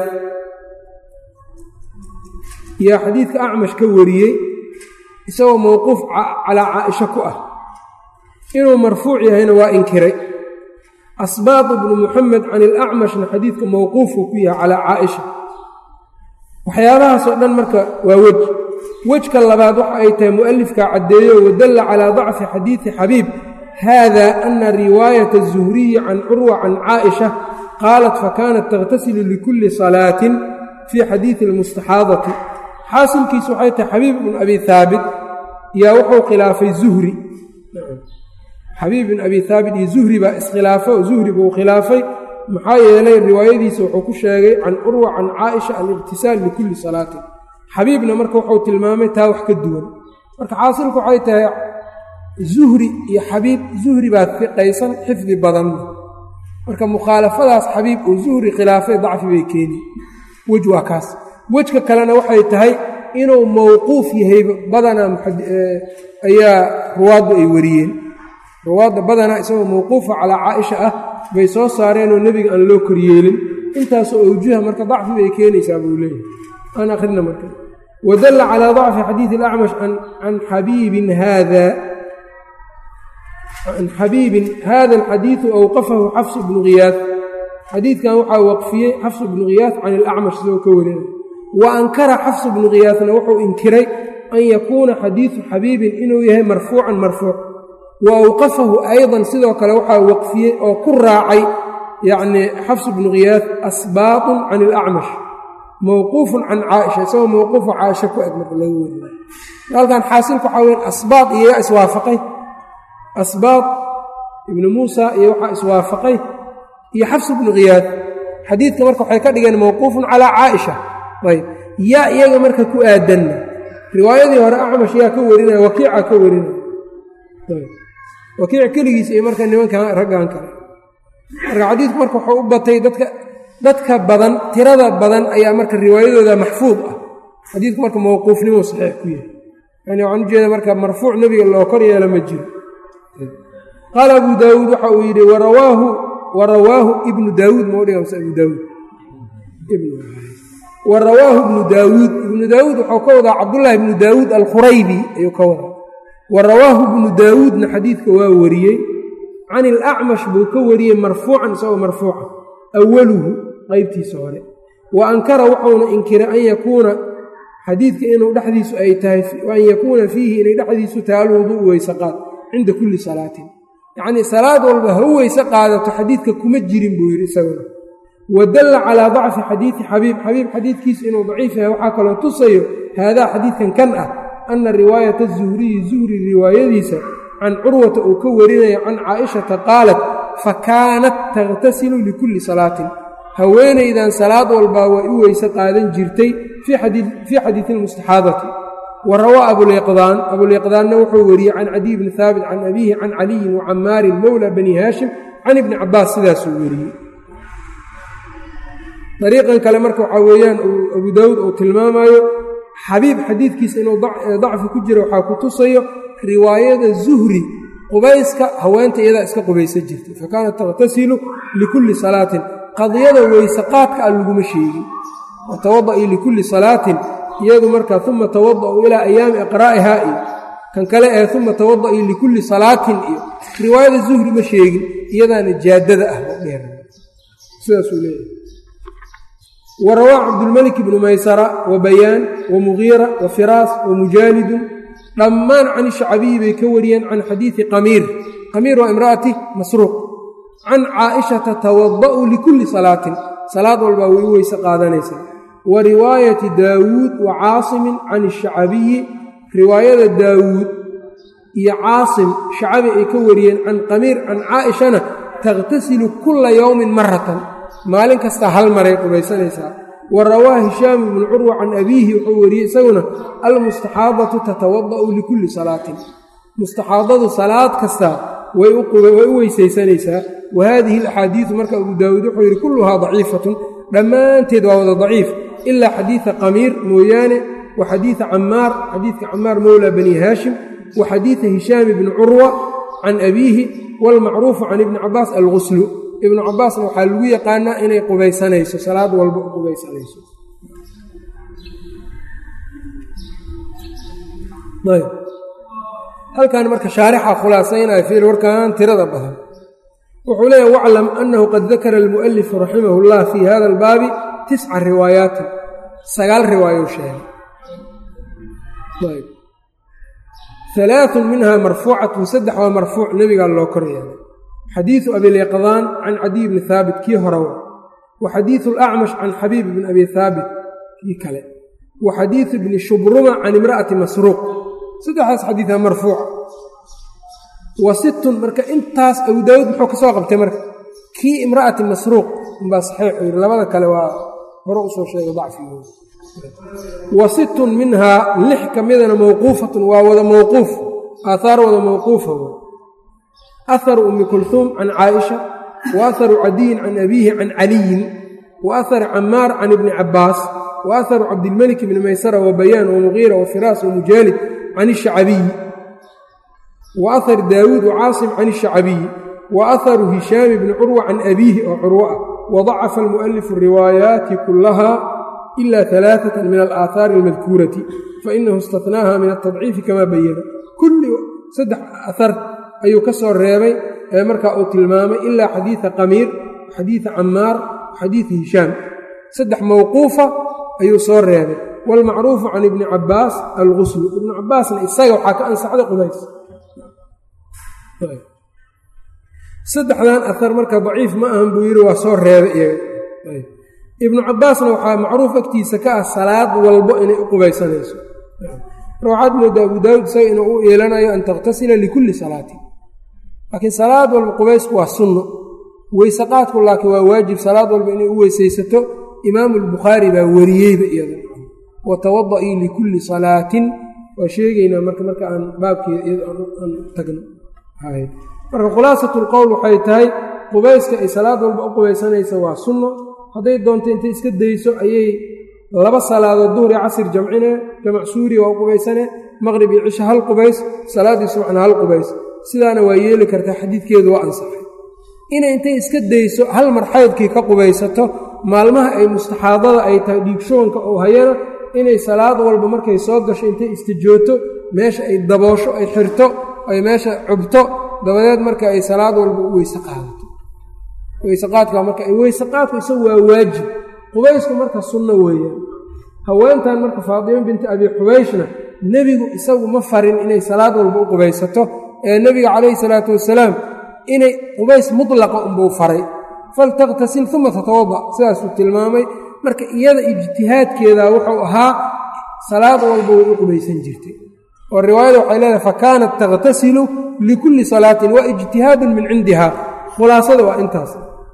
yaa xadiidka acmash ka wariyey isagoo mowquuf calaa caaisha ku ah inuu marfuuc yahayna waa inkiray asbaaq bnu muxamed can ilacmashna xadiidka mowquufuu ku yahay calaa caaisha waxyaabahaasoo dhan marka waa wej wejka labaad waxa ay tahay mu'alifkaa caddeeyo wadalla calaa dacfi xadiidi xabiib hada ana riwaayata الzuhriyi can curwa can caaئisha qaalat fakanat takhtasilu likulli salaatin fii xadiidi اlmustaxaadati xaasilkiisu waxay tahay xabiib ibn abi haabit yaa wuxuu khilaafay zuhri xabiib ibn abi haabit iyo zuhri baa iskhilaafo zuhri buu khilaafay maxaa yeelay riwaayadiisa wuxuu ku sheegay can curwa can caaئisha aliqtisaal likulli salaatin xabiibna marka wuxuu tilmaamay taa wax ka duwan marka xaasilku waxay tahay zuhri iyo xabiib zuhri baa fiqaysan xifdi badan marka mukhaalafadaas xabiib oo zuhri khilaafay dacfi bay keeni wej waa kaas wejka kalena waxay tahay inuu mowquuf yahay badanaa ayaa ruwaaddu ay wariyeen ruwaadda badanaa isagoo mowquufa calaa caaisha ah bay soo saareenoo nebiga aan loo koryeelin intaasoo awjuha marka dacfi bay keenaysaa buu leeyahay aan akhrina marka wadalla calaa dacfi xadiidi alacmash can xabiibin haada can xabiibin hada alxadiidu awqafahu xafs bnu khiyaad xadiidkan waxaa waqfiyey xafs bnu khiyaad can ilacmash isagoo ka warinay wa ankara xafs bnu khiyaadna wuxuu inkiray an yakuuna xadiidu xabiibin inuu yahay marfuucan marfuuc wa awqafahu aydan sidoo kale waxaa waqfiyey oo ku raacay yacnii xafs bnu khiyaad asbaatun can ilacmash mowquufun can caaisha isagoo mowquufa caaisha ku eg marka laga werinay halkan xaasilka waxaa weyn asbaat iyoga iswaafaqay asbaat ibnu muusa iyo waxaa iswaafaqay iyo xafs bnu khiyaad xadiidka marka waxay ka dhigeen mowquufun calaa caaisha ayb yaa iyaga marka ku aadanna riwaayadii hore acmash yaa ka warinaya wakiica ka warinaya wakiic keligiis iyo marka nimankan raggan kale marka xadiidku marka wuxuu u batay dadka dadka badan tirada badan ayaa marka riwaayadooda maxfuud ah xadiidku marka mowquufnimo saxiix ku yahay yani waxaan ujeeda marka marfuuc nebiga loo kor yeelo ma jiro qaala abu daawuud waxa uu yidhi warawaahu warawaahu ibnu daawuud ma udhiga mase abu daawuud wa rawaahu ibnu daawuud ibnu daawuud wuxuu ka wadaa cabdullaahi ibnu daawuud alkhuraybi ayuu ka wadaa wa rawaahu ibnu daawuudna xadiidka waa wariyey can ilacmash buu ka wariyey marfuucan isagoo marfuuca awaluhu qeybtiisa hore wa ankara wuxuuna inkiray an yakuuna xadiidka inuu dhexdiisu ay tahay an yakuuna fiihi inay dhexdiisu tahay alwuduu'u weysaqaad cinda kulli salaatin yacnii salaad walba ha u weyse qaadato xadiidka kuma jirin buu yidhi isaguna wa dalla calaa dacfi xadiidi xabiib xabiib xadiidkiisu inuu daciif yahay waxaa kaloo tusayo haadaa xadiidkan kan ah anna riwaayata zuhriyi zuhri riwaayadiisa can curwata uu ka warinayo can caa'ishata qaalat fa kaanat takhtasilu likulli salaatin haweenaydan salaad walbaa way u weyse qaadan jirtay fii xadiidi almustaxaadati wa rawaa abuliqdaan abuliqdaanna wuxuu wariyey can cadiy bni haabit can abiihi can caliyin wa camaarin mowla bani haashim can ibni cabaas sidaasuu weriyey dariiqan kale marka waxaa weeyaan abu daawuud uu tilmaamayo xabiib xadiidkiisa inuu dacfi ku jiro waxaa ku tusayo riwaayada zuhri qubayska haweenta iyadaa iska qubaysa jirtay fa kaanat takhtasilu likulli salaatin qadiyada weyse qaadka a laguma sheegin watawada'i likulli salaatin iyadu marka uma tawada'u ilaa ayaami iqraa'ihaa iyo kan kale ee uma tawada'ii likulli salaatin iyo riwaayada zuhri ma sheegin iyadaana jaadada ah dheer sidaasuu leeyahay wa rawaa cabdulmelik ibnu maysara wa bayaan wa mugiira wa firaas wa mujaalidun dhammaan can shacbiyi bay ka wariyeen can xadiidi qamiir qamiir waa imra'ati masruuq can caa'ishata tawada'u likulli salaatin salaad walbaa way u weyse qaadanaysaa wa riwaayati daawuud wa caasimin can shacabiyi riwaayada daawuud iyo caasim shacabi ay ka wariyeen can qamiir can caa'ishana takhtasilu kulla yowmin maratan maalin kastaa hal maray qubaysanaysaa wa rawaa hishaamu ibnu curwa can abiihi wuxuu wariyey isaguna almustaxaadatu tatawada'u likulli salaatin mustaxaadadu salaad kastaa way u weysaysanaysaa wa haadihi alaxaadiidu marka abu daawuud wuxuu yidhi kulluhaa daciifatun dhammaanteed waa wada daciif ilaa xadiida qamiir mooyaane wa xadiida camaar xadiidka camaar mowla bani haashim wa xadiida hishaam ibni curwa can abiihi waalmacruufu can ibni cabaas alguslu ibnu cabaasna waxaa lagu yaqaanaa inay qubaysanayso salaad walba u qubaysanayso halkan marka shaarixa khulaasaynaya fiil warkan tirada badan wuxuu leeyahy waclam annahu qad dakara almu'alifu raximahu llah fii hada albaabi tisca riwaayaatin sagaal riwaayo sheegay alaaun minha marfuucatun saddex waa marfuuc nebigaa loo kor yeelay xadiidu abiliqdaan can cadiy bni haabit kii horewa wa xadiidu alacmash can xabiib bni abi haabit kii kale wa xadiidu bni shubruma can imra'ati masruuq saddexdaas xadiida marfuuca wa sittun marka intaas abu daawuud muxuu ka soo qabtay marka kii imra'ati masruuq umbaa saxiixu yidhi labada kale waa hore usoo sheegay dacfigooda wa sittun minhaa lix ka midana mawquufatun waa wada mawquuf aathaar wada mawquufa aharu ummi kulhuum can caaisha wa aharu cadiyin can abiihi can caliyin wa ahari camaar can ibni cabbaas wa aharu cabdilmelik bni maysara wa bayaan wa mugiira wa firaas wa mujaalid can ishacabiyi wa ahar daawuud wa caasim can ishacabiyi wa aharu hishaami bni curwa can abiihi oo curwo ah wadacafa almu'alifu riwaayaati kullaha ila alaaata min alaahaari almadkuurati fainahu istatnaaha min altadciifi kama bayana kulli saddex ahar ayuu ka soo reebay ee markaa uu tilmaamay ilaa xadiida qamiir xadiida camaar xadiida hishaam saddex mawquufa ayuu soo reebay waalmacruufu can ibni cabbaas alguslu ibnu cabbaasna isaga waxaa ka ansaxday qubays saddexdan ahar marka daciif ma ahan buu yidhi waa soo reebay iyaga ibnu cabbaasna waxaa macruuf agtiisa ka ah salaad walbo inay u qubaysanayso marka waxaad moodaa abu daawud isaga inuu u yeelanayo an takhtasila likulli salaatin laakiin salaad walba qubaysku waa sunno weysaqaadku laakiin waa waajib salaad walba inay u weysaysato imaamu albukhaari baa wariyeyba iyada watawada-ii likulli salaatin waa sheegaynaa marka marka aan baabkeeda iyada aan tagno marka khulaasatu lqowl waxay tahay qubayska ay salaad walba u qubaysanaysa waa sunno hadday doonto intay iska dayso ayay laba salaadood duhri casir jamcine jamac suuriya waa u qubaysane maqrib iyo cisha hal qubays salaaddii subxna hal qubays sidaana waa yeeli kartaa xadiidkeedu waa ansaxay inay intay iska dayso hal mar xaydkii ka qubaysato maalmaha ay mustaxaadada ay tahay dhiigshoonka oo hayana inay salaad walba markay soo gasho intay istijooto meesha ay daboosho ay xirto ay meesha cubto dabadeed marka ay salaad walba u weyse qaadato weyseqaadka marka weyseqaadku isagu waa waajib qubaysku marka sunno weeyaan haweentan marka faadimo binti abi xubayshna nebigu isagu ma farin inay salaad walba u qubaysato ee nebiga calayhi salaatu wasalaam inay qubays mutlaqa unbuu faray faltakhtasil uma tatawada sidaasuu tilmaamay marka iyada ijtihaadkeeda wuxuu ahaa salaad walba way u qubaysan jirtay oo riwaayada waxay leedahay fa kaanat takhtasilu likulli salaatin waa ijtihaadun min cindiha khulaasada waa intaas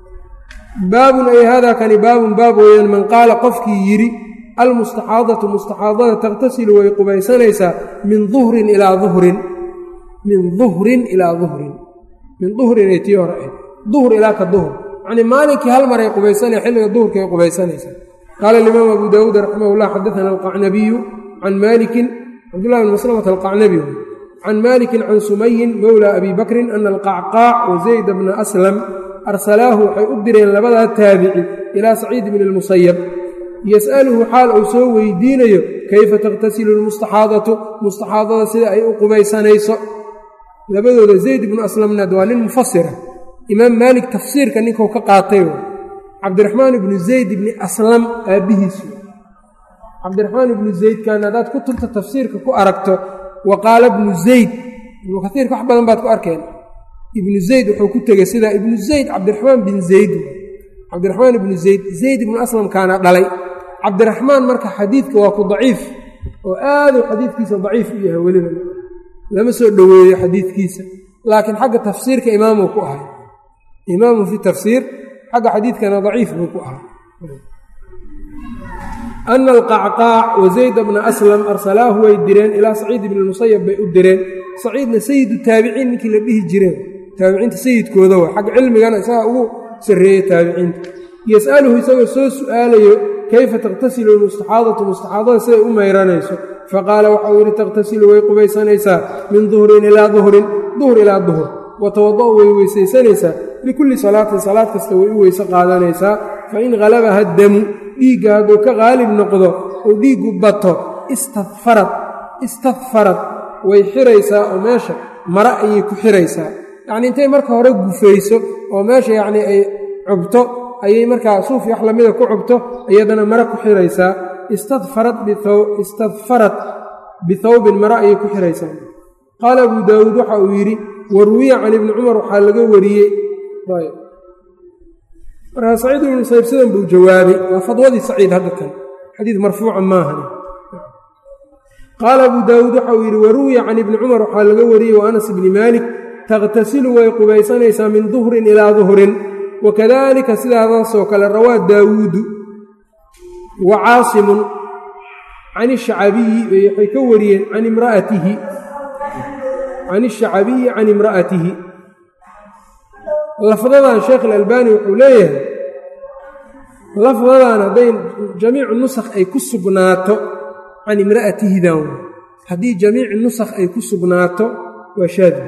baabun ay hada kani baabun baab weeyaan man qaala qofkii yidhi almustaxaadatu mustaxaadada takhtasilu way qubaysanaysaa min duhrin ilaa duhrin min duhrin ilaa duhrin min duhrin ay tii hore ahayd duhr ilaa ka duhr yacnii maalinkii hal maray qubaysanaya xilliga duhurkay qubaysanaysaa qaala alimaam abu daawuud raximah llah xadaana alqacnabiyu can maalikin cabdullahi bn maslamata alqacnabi can maalikin can sumayin mowla abi bakrin ana alqacqaac wa zayd bna aslam arsalaahu waxay u direen labadaa taabici ilaa saciid bni lmusayab yas'aluhu xaal uu soo weydiinayo kayfa takhtasilu lmustaxaadatu mustaxaadada sida ay u qubaysanayso labadooda zayd ibnu aslamna waa nin mufasira imaam maalik tafsiirka ninkuu ka qaatay cabdiraxmaan ibnu zayd ibni aslam aabbihiisu cabdiraxmaan ibnu zaydkan haddaad kutubta tafsiirka ku aragto wa qaala ibnu zayd ibnu kaiirka wax badan baad ku arkeen ibnu zayd wuxuu ku tegey sidaa ibnu zayd cabdiraxmaan bin zayd cabdiraxmaan ibnu zayd zayd ibnu aslamkaana dhalay cabdiraxmaan marka xadiidka waa ku daciif oo aaduu xadiidkiisa daciif u yahay weliba lama soo dhoweeyo xadiidkiisa laakiin xagga tafsiirka imaamuu ku ahay imaamu fi tafsiir xagga xadiidkana daciif buu ku ahaa ana alqacqaac wa zayd bna aslam arsalaahu way direen ilaa saciid ibni musayab bay u direen saciidna sayidu taabiciin ninkii la dhihi jireen taabiciinta sayidkooda wa xagga cilmigana isagaa ugu sarreeya taabiciinta yas'aluhu isagoo soo su'aalayo kayfa takhtasilu lmustaxaadatu mustaxaadada siday u mayranayso faqaala waxau yidhi takhtasilu way qubaysanaysaa min duhrin ilaa duhrin duhr ilaa duhr wa tawada'u way weysaysanaysaa likulli salaatin salaad kasta way u weyse qaadanaysaa fain halabaha damu dhiigga hadduu ka qaalib noqdo oo dhiiggu bato istadfarad istadfarad way xiraysaa oo meesha mara ayay ku xiraysaa yacnii intay marka hore gufayso oo meesha yacnii ay cubto ayay markaa suuf wax lamida ku cubto iyadana mara ku xiraysaa istadfarad istadfarad bithawbin mara ayay ku xiraysaa qaala abuu daawuud waxa uu yidhi warwiya can ibni cumar waxaa laga wariyey markaa saciid ibnu musayib sidan buu jawaabay waa fadwadii saciid hadda kan xadiid marfuuca maahan qaala abuu daawuud waxa uu yidhi waruwiya can ibni cumar waxaa laga wariyey wa anas ibni maalik takhtasilu way qubaysanaysaa min duhrin ilaa duhrin wakadalika sidaadaasoo kale rawaa daawuudu wa caasimun can shacabiyi waxay ka wariyeen can imraatihi can shacabiyi can imra'atihi lafdadan sheekh alalbani wuxuu leeyahay lafdadan hadday jamiicu nusakh ay ku sugnaato can imra'atihidan haddii jamiici nusakh ay ku sugnaato waa shaadi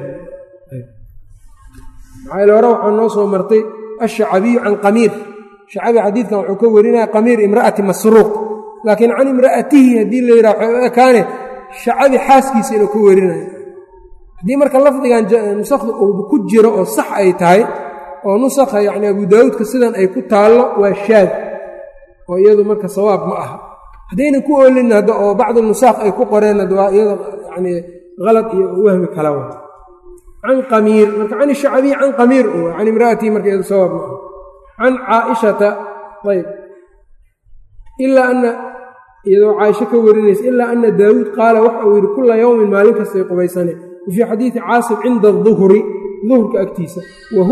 maxaa ile hore waxaa noo soo martay ashacabiyu can qamiir shacabi xadiidkan wuxuu ka warinaya qamiir imra'ati masruuq laakiin can imra'atihi haddii la yidhaha waxay u ekaane shacabi xaaskiisa inuu ka warinayo haddii marka lafdigan nusakhda uu ku jiro oo sax ay tahay oo nusakha yacni abu daawuudka sidan ay ku taallo waa shaad oo iyadu marka sawaab ma aha haddaynan ku oolin hadda oo bacdu nusaakh ay ku qoreen hadda waa iyada yacni halad iyo wahmi kala wa can qamiir marka can shacabiy can qamiir u can imra'atihi marka iyadu sawaab ma aha can caaishata ayb ilaa ana iyadoo caaisho ka warinaysa ilaa ana daawuud qaala waxa uu yidhi kula yowmin maalin kastay qubaysane wafii xadiidi caasim cinda aduhri duhurka agtiisa wa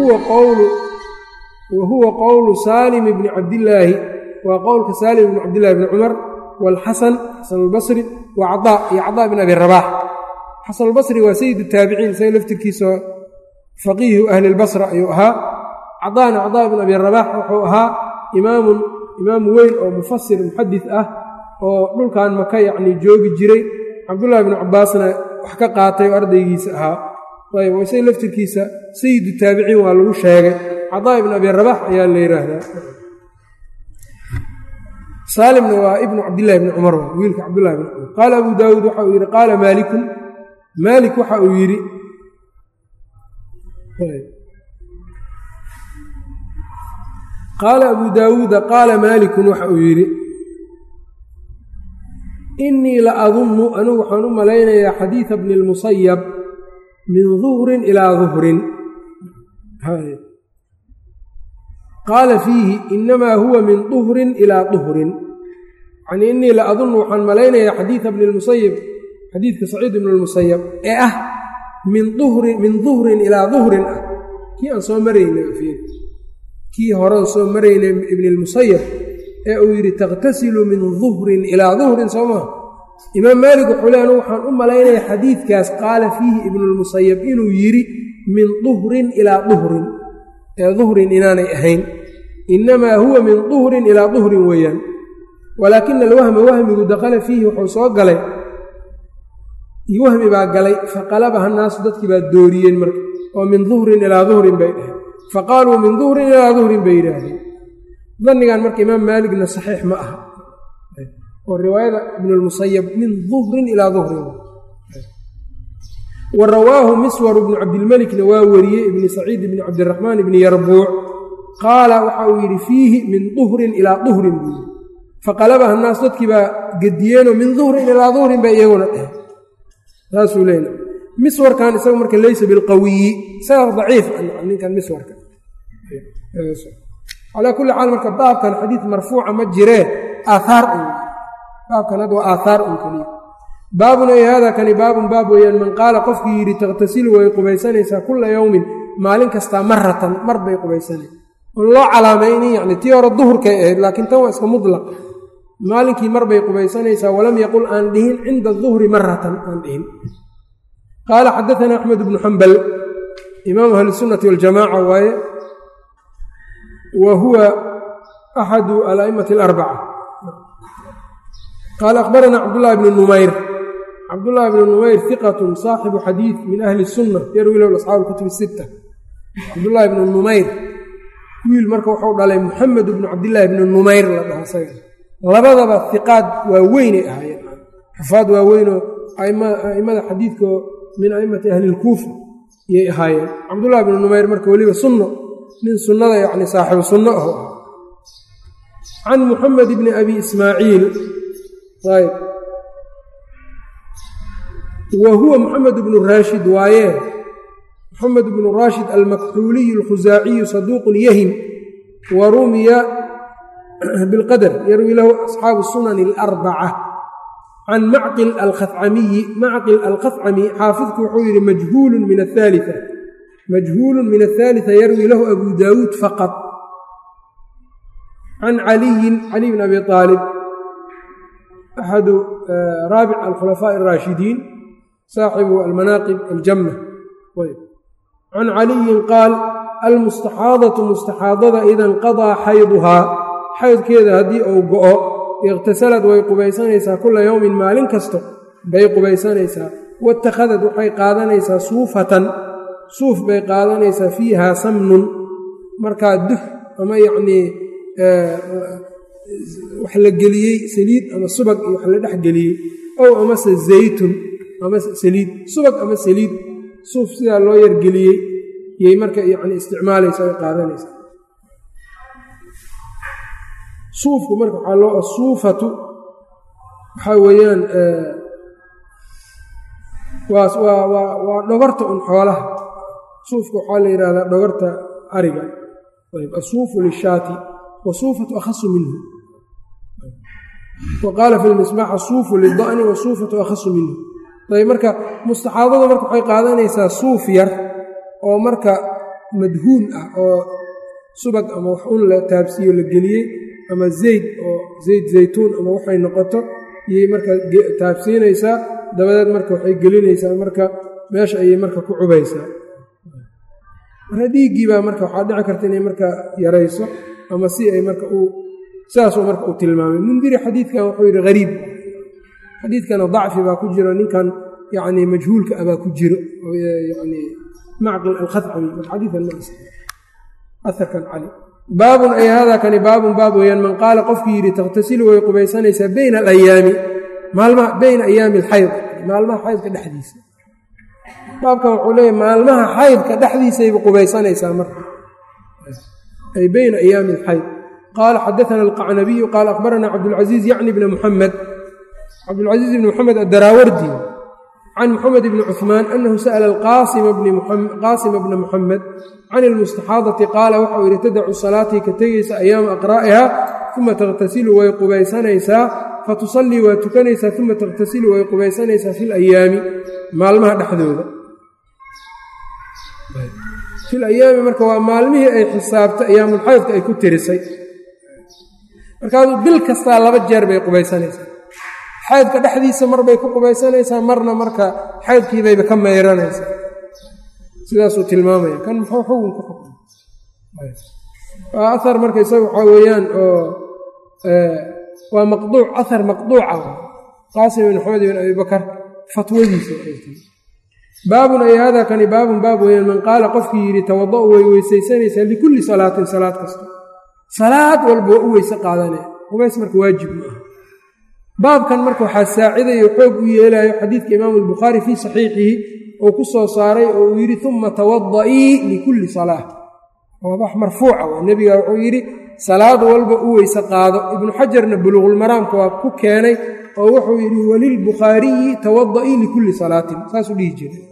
huwa qowlu saalim bni cabdillaahi waa qowlka saalim bni cabdillahi bni cumar waalxasan xasan albasri wa cadaa iyo cadaa bn abi rabaax xasan albasri waa sayid taabiciin isaga laftirkiisa faqiihu ahli lbasra ayuu ahaa cadaana cadaa bn abi rabaax wuxuu ahaa imaamun imaam weyn oo mufasir muxadis ah oo dhulkan maka yacni joogi jiray cabdullahi bnu cabbaasna wax ka qaatay oo ardaygiisa ahaa ayb oo isaga laftirkiisa sayidu taabiciin waa lagu sheegay cadaa ibn abi rabax ayaa la yidhaahdaa saalimna waa ibnu cabdillahi bni cumar wiilka cabdullahi bni cumar qaala abu daawuud waxa uu yidhi qaala maalikun maalik waxa uu yidhi qaala abu daawuuda qaala maalikun waxa uu yidhi inii la adunnu anigu waxaan u malaynayaa xadiida bni lmusayab min duhrin ilaa duhrin qaala fiihi inamaa huwa min duhrin ilaa duhrin yanii inii la adunnu waxaan malaynayaa xadiida bni lmusayab xadiidka saciid ibni lmusayab ee ah min duhrin min duhrin ilaa duhrin ah kii aan soo maraynay kii horean soo maraynay ibni lmusayab ee uu yidhi takhtasilu min duhrin ilaa duhrin soo maa imaam maalik wuxuu le anu waxaan u malaynaya xadiidkaas qaala fiihi ibnulmusayab inuu yidhi min duhrin ilaa duhrin ee duhrin inaanay ahayn innamaa huwa min duhrin ilaa duhrin weeyaan walaakina alwahma wahmigu dakhala fiihi wuxuu soo galay wahmi baa galay faqalabaha naasu dadkii baa dooriyeen marka oo min duhrin ilaa duhrin bay dhaheen faqaaluu min duhrin ilaa duhrin bay yidhaahdeen dannigan marka imaam maaligna saxiix ma aha oo riwaayada ibnulmusayab min duhrin ilaa duhrin wa rawaahu miswar bnu cabdilmelikna waa wariyey ibni saciid ibni cabdiraxmaan ibni yarbuuc qaala waxa uu yidhi fiihi min duhrin ilaa duhrin buu yidhi faqalabaha naas dadkii baa gediyeenoo min duhrin ilaa duhrin bay iyaguna dheheen saasuu leeyna miswarkan isaga marka leysa bilqawiyi isaga daciif ninkan miswarka calaa kulli xaal marka baabkan xadiid marfuuca ma jiree aaaar un baabkan hadda waa aathaar un keliya baabun ay hada kani baabun baab weeyaan man qaala qofkii yidhi takhtasilu way qubaysanaysaa kulla yowmin maalin kastaa maratan mar bay qubaysanay on loo calaamaynin yani tii hore duhurkay ahayd laakiin tan waa iska mudlaq maalinkii mar bay qubaysanaysaa walam yaqul aan dhihin cinda duhri maratan aan dhihin qaala xadaana axmed bnu xambal imaamu ahlisunnati waljamaaca waaye wa huwa axadu ala'immati alarbaca qaala akhbarana cabdullahi bnu numayr cabdullaahi bnu numayr hiqatun saaxibu xadiid min ahli sunna yarwi lahu asxaabu kutubi sitta cabdullaahi bnu numayr wiil marka wuxuu dhalay muxamed bnu cabdillaahi bnu numayr la dhaha isaga labadaba hiqaad waa weynay ahaayeen xufaad waaweynoo a'immada xadiidko min a'immati ahlilkuufa iyay ahaayeen cabdullahi bnu numayr marka weliba sunno nin sunnada yacni saaxibu sunno aho ah can muxamed bni abi ismaaciil ayb wa huwa muxamed bnu raashid waaye muxamed bnu raashid almakxuuliyu alkhusaaciyu saduuqun yahim wa rumiya bilqadar yarwi lahu asxaabu sunani alarbaca can macqil alkhacamiyi macqil alkhacami xaafidku wuxuu yidhi majhuulun min athaalia majhuulun min athaalita yarwi lahu abu daawuud faqad can caliyin cali bn abi aalib axadu raabic alkhulafaaءi اraashidiin saaxibu almanaaqib aljamma can caliyin qaal almustaxaadatu mustaxaadada ida inqadaa xayduhaa xaydkeeda haddii uu go'o iqtasalad way qubaysanaysaa kula yowmin maalin kasto bay qubaysanaysaa waittakhadad waxay qaadanaysaa suufatan suuf bay qaadanaysaa fiihaa samnun markaa dux ama yacnii wax la geliyey saliid ama subag iyo wax la dhex geliyey ow amase zaytun ama saliid subag ama saliid suuf sidaa loo yargeliyey yay marka yacni isticmaalaysa ay qaadanaysaa suufku marka waxaa loo asuufatu waxaa weeyaan waa waa waa dhogorta un xoolaha suufka waxaa la yidhahdaa dhogorta ariga ayb asuufu lishaati wasuufatu akhasu minhu wa qaala fi lmisbaax asuufu lida'ni wasuufatu akhasu minhu ayb marka mustaxaadada marka waxay qaadanaysaa suuf yar oo marka madhuun ah oo subag ama wax un la taabsiiyo la geliyey ama zayd oo zayd zaytuun ama waxay noqoto iyay marka taabsiinaysaa dabadeed marka waxay gelinaysaa marka meesha ayay marka ku cubaysaa marka dhiiggii baa marka waxaa dhici karta inay marka yarayso ama si ay marka uu sidaasuu marka uu tilmaamay mundiri xadiidkan wuxuu yidhi hariib xadiidkana dacfi baa ku jiro ninkan yacni majhuulka abaa ku jiro yani macqil alkhadcami xadiidan ma aharkan cali baabun ay hada kani baabun baab weeyaan man qaala qofkii yidhi takhtasilu way qubaysanaysaa bayna alayaami maalmaha bayna ayaami alxayd maalmaha xaydka dhexdiisa baabkan wuxuu leeyahy maalmaha xaydka dhexdiisayba qubaysanaysaa marka ay bayna ayaami alxayd qaala xadaana alqacnabiyu qaala akhbarana cabdulcasiiz yacni bna muxamed cabdulcasiiz bni muxamed adaraawardi can muxamed bni cuثmaan anahu sa'la qaasima bna muxamed can ilmustaxaadati qaala waxau yidhi tadacu salaatii ka tegaysa ayaama aqraa'iha uma takhtasilu way qubaysanaysaa fatusallii waa tukanaysaa uma takhtasilu way qubaysanaysaa fi layaami maalmaha dhexdooda fil ayaami marka waa maalmihii ay xisaabtay ayaamulxaydka ay ku tirisay markaasuu bil kastaa laba jeer bay qubaysanaysaa xaydka dhexdiisa marbay ku qubaysanaysaa marna marka xaydkiibayba ka mayranaysaa sidaasuu tilmaamaya kan muxuu xugun ku xukma waa ahar marka isaga waxaa weeyaan oo waa maqduuc ahar maqduuca qaasim ibn maxamed ibn abi bakar fatwadiisa baabun ay hada kani baabun baab weeyaan man qaala qofkii yidhi tawada'u way weysaysanaysaa likulli salaatin salaad kasta salaad walba waa u weyse qaadanaya qubays marka waajib ma ah baabkan marka waxaa saacidayo xoog u yeelayo xadiidka imaamu albukhaari fii saxiixihi uu ku soo saaray oo uu yidhi uma tawada'ii likulli salaa waa wax marfuuca waa nebiga wuxuu yidhi salaad walba u weyse qaado ibnu xajarna buluuqulmaraamka waa ku keenay oo wuxuu yidhi walilbukhaariyi tawada'ii likulli salaatin saasuu dhihi jiray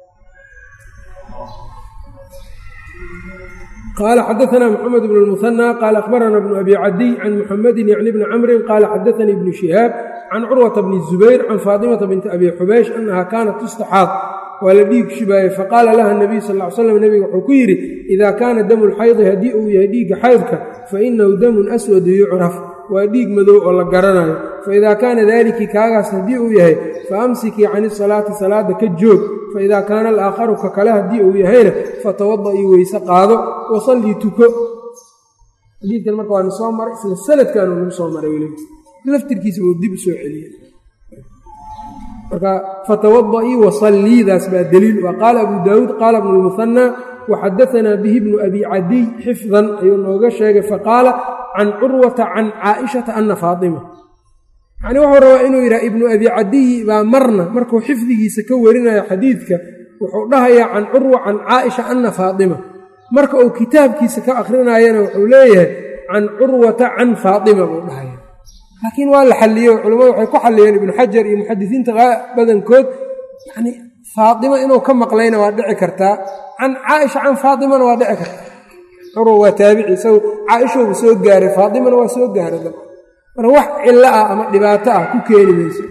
qaala xadaanaa mxamed bn lmuhanى qaala akhbarana bnu abi cadiy can muxamedin yacni bni camrin qaala xadaanii ibnu shihaab can curwata bni zubayr can faatimata binti abi xubaysh annaha kaanat tustaxaad waa la dhiig shubaayey faqaala laha nabiyu sal l slam nebiga wuxuu ku yidhi idaa kaana damu lxaydi haddii uu yahay dhiigga xaydka fainahu damun aswadu yucraf waa dhiig madow oo la garanayo faidaa kaana daaliki kaagaas haddii uu yahay faamsikii can isalaati salaada ka joog faidaa kaana alaakharu ka kale haddii uu yahayna fatawadaii weyse qaado wasallii tuko xadiidkan marka waa nasoo maray isla sanadkaanu nagu soo maray weli laftirkiisa uu dib u soo celiyey marka fatawadaii wasalliidaas baa daliil waa qaala abu daawuud qaala bnu lmuhanaa waxadaanaa bihi bnu abi cadiy xifdan ayuu nooga sheegay faqaala can curwata can caaishata ana faatima yacnii wuxuu rabaa inuu yidhaha ibnu abi cadiyi baa marna markuu xifdigiisa ka warinayo xadiidka wuxuu dhahayaa can curwa can caaisha ana faatima marka uu kitaabkiisa ka akrinayana wuxuu leeyahay can curwata can faatima buu dhahaya laakiin waa la xalliyo culammadu waxay ku xalliyeen ibnu xajar iyo muxadisiinta badankood yacnii faatima inuu ka maqlayna waa dhici kartaa can caaisha can faatimana waa dhici kartaa curwa waa taabici isagu caaishoobu soo gaaray faatimana waa soo gaaray marka wax cillo ah ama dhibaato ah ku keeni mayso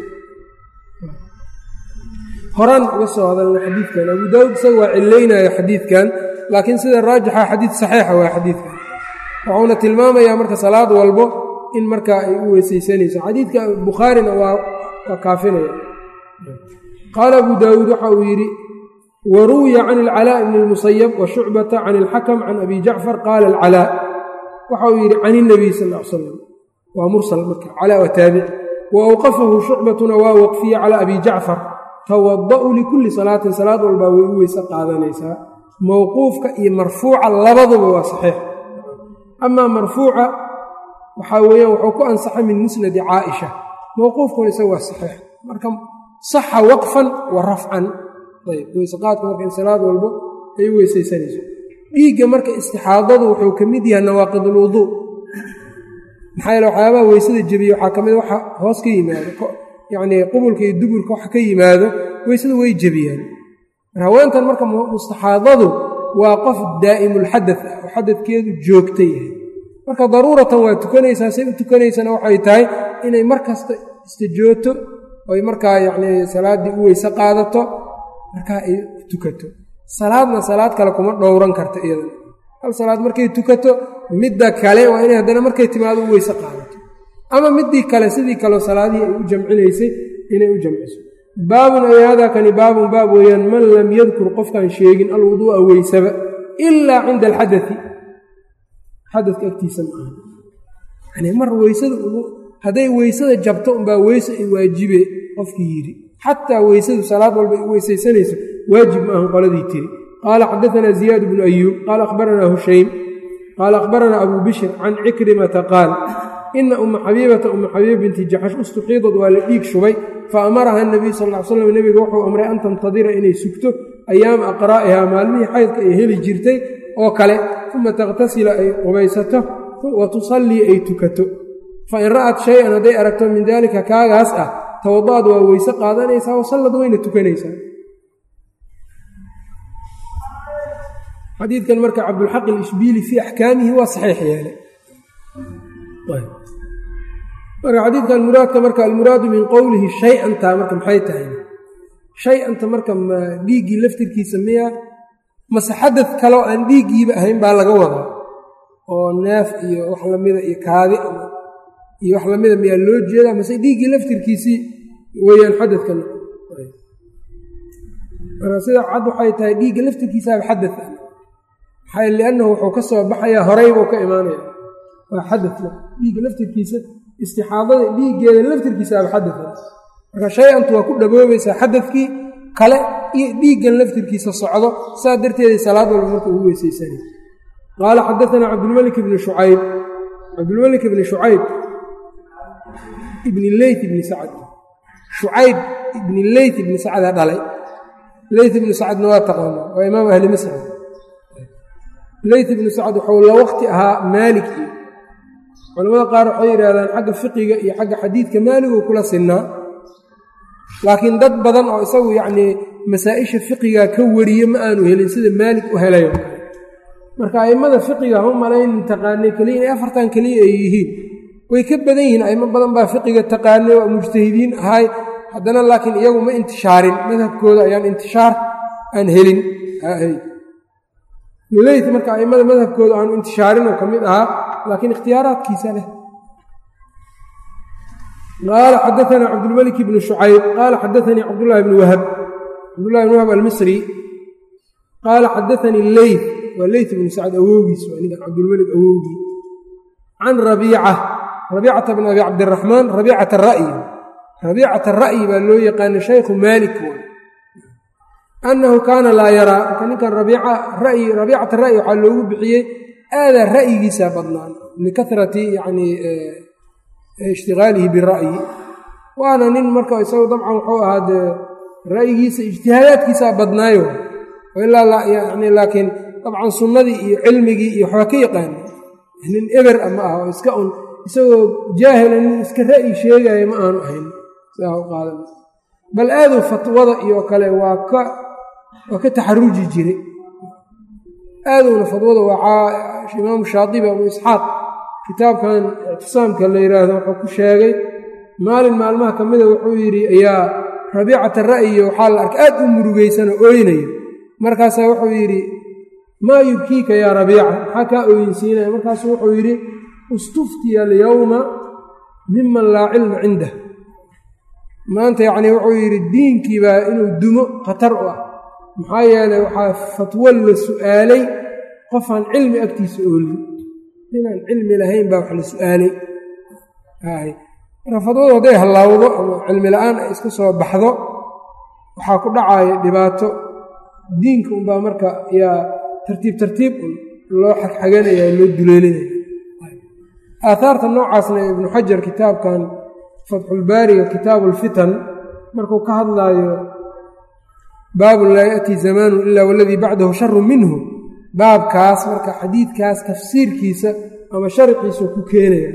horaan uga soo hadalna xadiidkan abu daawud isaga waa cilaynayo xadiidkan laakiin sida raajixa xadiid saxiixa waa xadiidkan wuxuuna tilmaamayaa marka salaad walbo in markaa ay u weysaysanayso xadiidka bukhaarina waa waa kaafinaya qaala abu daawuud waxa uu yidhi wa ruwiya can alcalaa bni lmusayab wa shucbata can alxakam can abi jacfar qaala alcalaa waxa uu yidhi can inabiy sal l salam waa mursal marka calaa waa taabici wa awqafahu shucbatuna waa waqfiye calaa abi jacfar tawada'u likulli salaatin salaad walbaa way u weyse qaadanaysaa mowquufka iyo marfuuca labaduba waa saxiix amaa marfuuca waxaa weeyaan wuxuu ku ansaxay min musnadi caaisha mowquufkuna isaga waa saxiix marka saxa waqfan wa rafcan ayb weyseqaadku marka in salaad walbo ay u weysaysanayso dhiigga marka istixaadadu wuxuu ka mid yahay nawaaqid ulwuduu maxaa yeele waxyaabaha weysada jebiye waxaa ka mid waxa hoos ka yimaado yacnii qubulka iyo duburka waxa ka yimaado weysada way jebiyaan mar haweentan marka mustaxaadadu waa qof daa'imulxadad ah oo xadadkeedu joogta yahay marka daruuratan waa tukanaysaa say u tukanaysana waxay tahay inay mar kasta istajooto oy markaa yacnii salaaddii u weyse qaadato markaa ay tukato salaadna salaad kale kuma dhowran karto iyadana hal salaad markay tukato midda kale waa inay haddana markay timaado u weyse qaadato ama midii kale sidii kaleo salaadihii ay u jamcinaysay inay u jamciso baabun ay haadaa kani baabun baab weeyaan man lam yadkur qofkaan sheegin alwuduu'a weysaba ilaa cinda alxadai xadadka agtiisa ma aha yani mar weysada hadday weysada jabto unbaa weyse ay waajibe qofkii yidhi xataa weysadu salaad walba ay u weysaysanayso waajib ma ahan qoladii tiri qaala xadaanaa ziyaad bnu ayuub qaala akhbaranaa hushaym qaala akhbaranaa abuu bishr can cikrimata qaal ina umma xabiibata umma xabiiba binti jaxash ustuxiidad waa la dhiig shubay fa amaraha nabiyu sal ly slam nebiga wuxuu amray an tantadira inay sugto ayaama aqraa'ihaa maalmihii xaydka ay heli jirtay oo kale uma takhtasila ay qubaysato wa tusallii ay tukato fa in ra'at shay-an hadday aragto min daalika kaagaas ah tawada'ad waa weyse qaadanaysaa wasallad wayna tukanaysaa xadiidkan marka cabdulxaq alishbiili fii axkaamihi waa saxiix yeelay marka xadiidkan muraadka marka almuraadu min qowlihi shay-antaa marka maxay tahay shay-anta marka ma dhiiggii laftirkiisa miya mase xadad kaloo aan dhiiggiiba ahayn baa laga wadaa oo neef iyo wax lamida iyo kaadi iyo wax lamida miyaa loo jeedaa mase dhiiggii laftirkiisii weeyaan xadadkan marka sida cad waxay tahay dhiigga laftirkiisaaba xadad ah maxaa liannahu wuxuu ka soo baxayaa horeybuu ka imaanaya waa xadad dhiigga laftirkiisa istixaadada dhiiggeeda laftirkiisaaba xadada marka shay-antu waa ku dhaboobaysaa xadadkii kale iyo dhiiggan laftirkiisa socdo saa darteeday salaad walba marka ugu weysaysanay qaala xadaanaa cabdulmalik ibni shucayb cabdulmalik ibni shucayb ibni leyt ibni sacad shucayb ibni leyt ibni sacada dhalay leyt ibni sacadna waa taqaanaa waa imaam ahli misr leyt ibni sacad waxuu la waqti ahaa maalik iyo culamada qaar waxay yidhaahdaan xagga fiqiga iyo xagga xadiidka maaliguu kula sinnaa laakiin dad badan oo isagu yacnii masaa-isha fiqiga ka wariye ma aanu helin sida maalig u helayo marka a'immada fiqiga ha u malaynin taqaanay keliya inay afartan keliya ay yihiin way ka badan yihiin a'imo badan baa fiqiga taqaanay waa mujtahidiin ahay haddana laakiin iyagu ma intishaarin madhabkooda ayaan intishaar aan helin leyt marka a'immada madhabkooda aanu intishaarinoo ka mid ahaa laakiin ikhtiyaaraadkiisa leh qaala xadaanaa cabdulmalik ibnu shucayb qaala xadaanii cabdullahi bni wahab cabdullahi bni wahab almisri qaala xadaanii leyt waa leyt ibnu sacd awowgiis waa ninkan cabdulmalik awowgii can rabiica rabiicata bn abi cabdiraxmaan rabiicata ra'yi rabiicata ra'yi baa loo yaqaana shaykhu maalik annahu kaana laa yaraa marka ninkan rabiicata ra'yi waxaa loogu bixiyey aadaa ra'yigiisa badnaan likarati yanii ishtigaalihi bira'yi waana nin marka isagu dabcan wuxuu ahaa dee ra'yigiisa ijtihaadaadkiisaa badnaayo ilaa yani laakiin dabcan sunnadii iyo cilmigii iyo waxbaa ka yaqaana nin eber a ma aha oo iska un isagoo jaahila nin iska ra'yi sheegaya ma aanu ahayn sidaa u qaadan bal aaduu fatwada iyo kale waa ka waa ka taxaruji jiray aadowna fadwada waa imaamu shaadibi abu isxaaq kitaabkan ictisaamka la yidhaahdo wuxuu ku sheegay maalin maalmaha ka mida wuxuu yidhi ayaa rabiicata ra'yiyo waxaa la arkay aad u murugaysanoo ooynayo markaasaa wuxuu yidhi maa yubkiika yaa rabiica maxaa kaa ooyinsiinaya markaasuu wuxuu yidhi istuftiya alyowma miman laa cilma cindah maanta yacnii wuxuu yidhi diinkiibaa inuu dumo khatar u ah maxaa yeelay waxaa fatwo la su'aalay qofaan cilmi agtiisa oolin inaan cilmi lahayn baa wax la su'aalay marka fatwadu hadday hallaawdo ama cilmi la-aan ay iska soo baxdo waxaa ku dhacaya dhibaato diinka unbaa marka yaa tartiib tartiib un loo xagxaganaya loo duleelinaya aaaarta noocaasna ibnu xajar kitaabkan fatxulbaariga kitaabu ulfitan markuu ka hadlaayo baabun laa ya'tii zamaanun ilaa waladii bacdahu sharun minhu baabkaas marka xadiidkaas tafsiirkiisa ama sharxiisu ku keenaya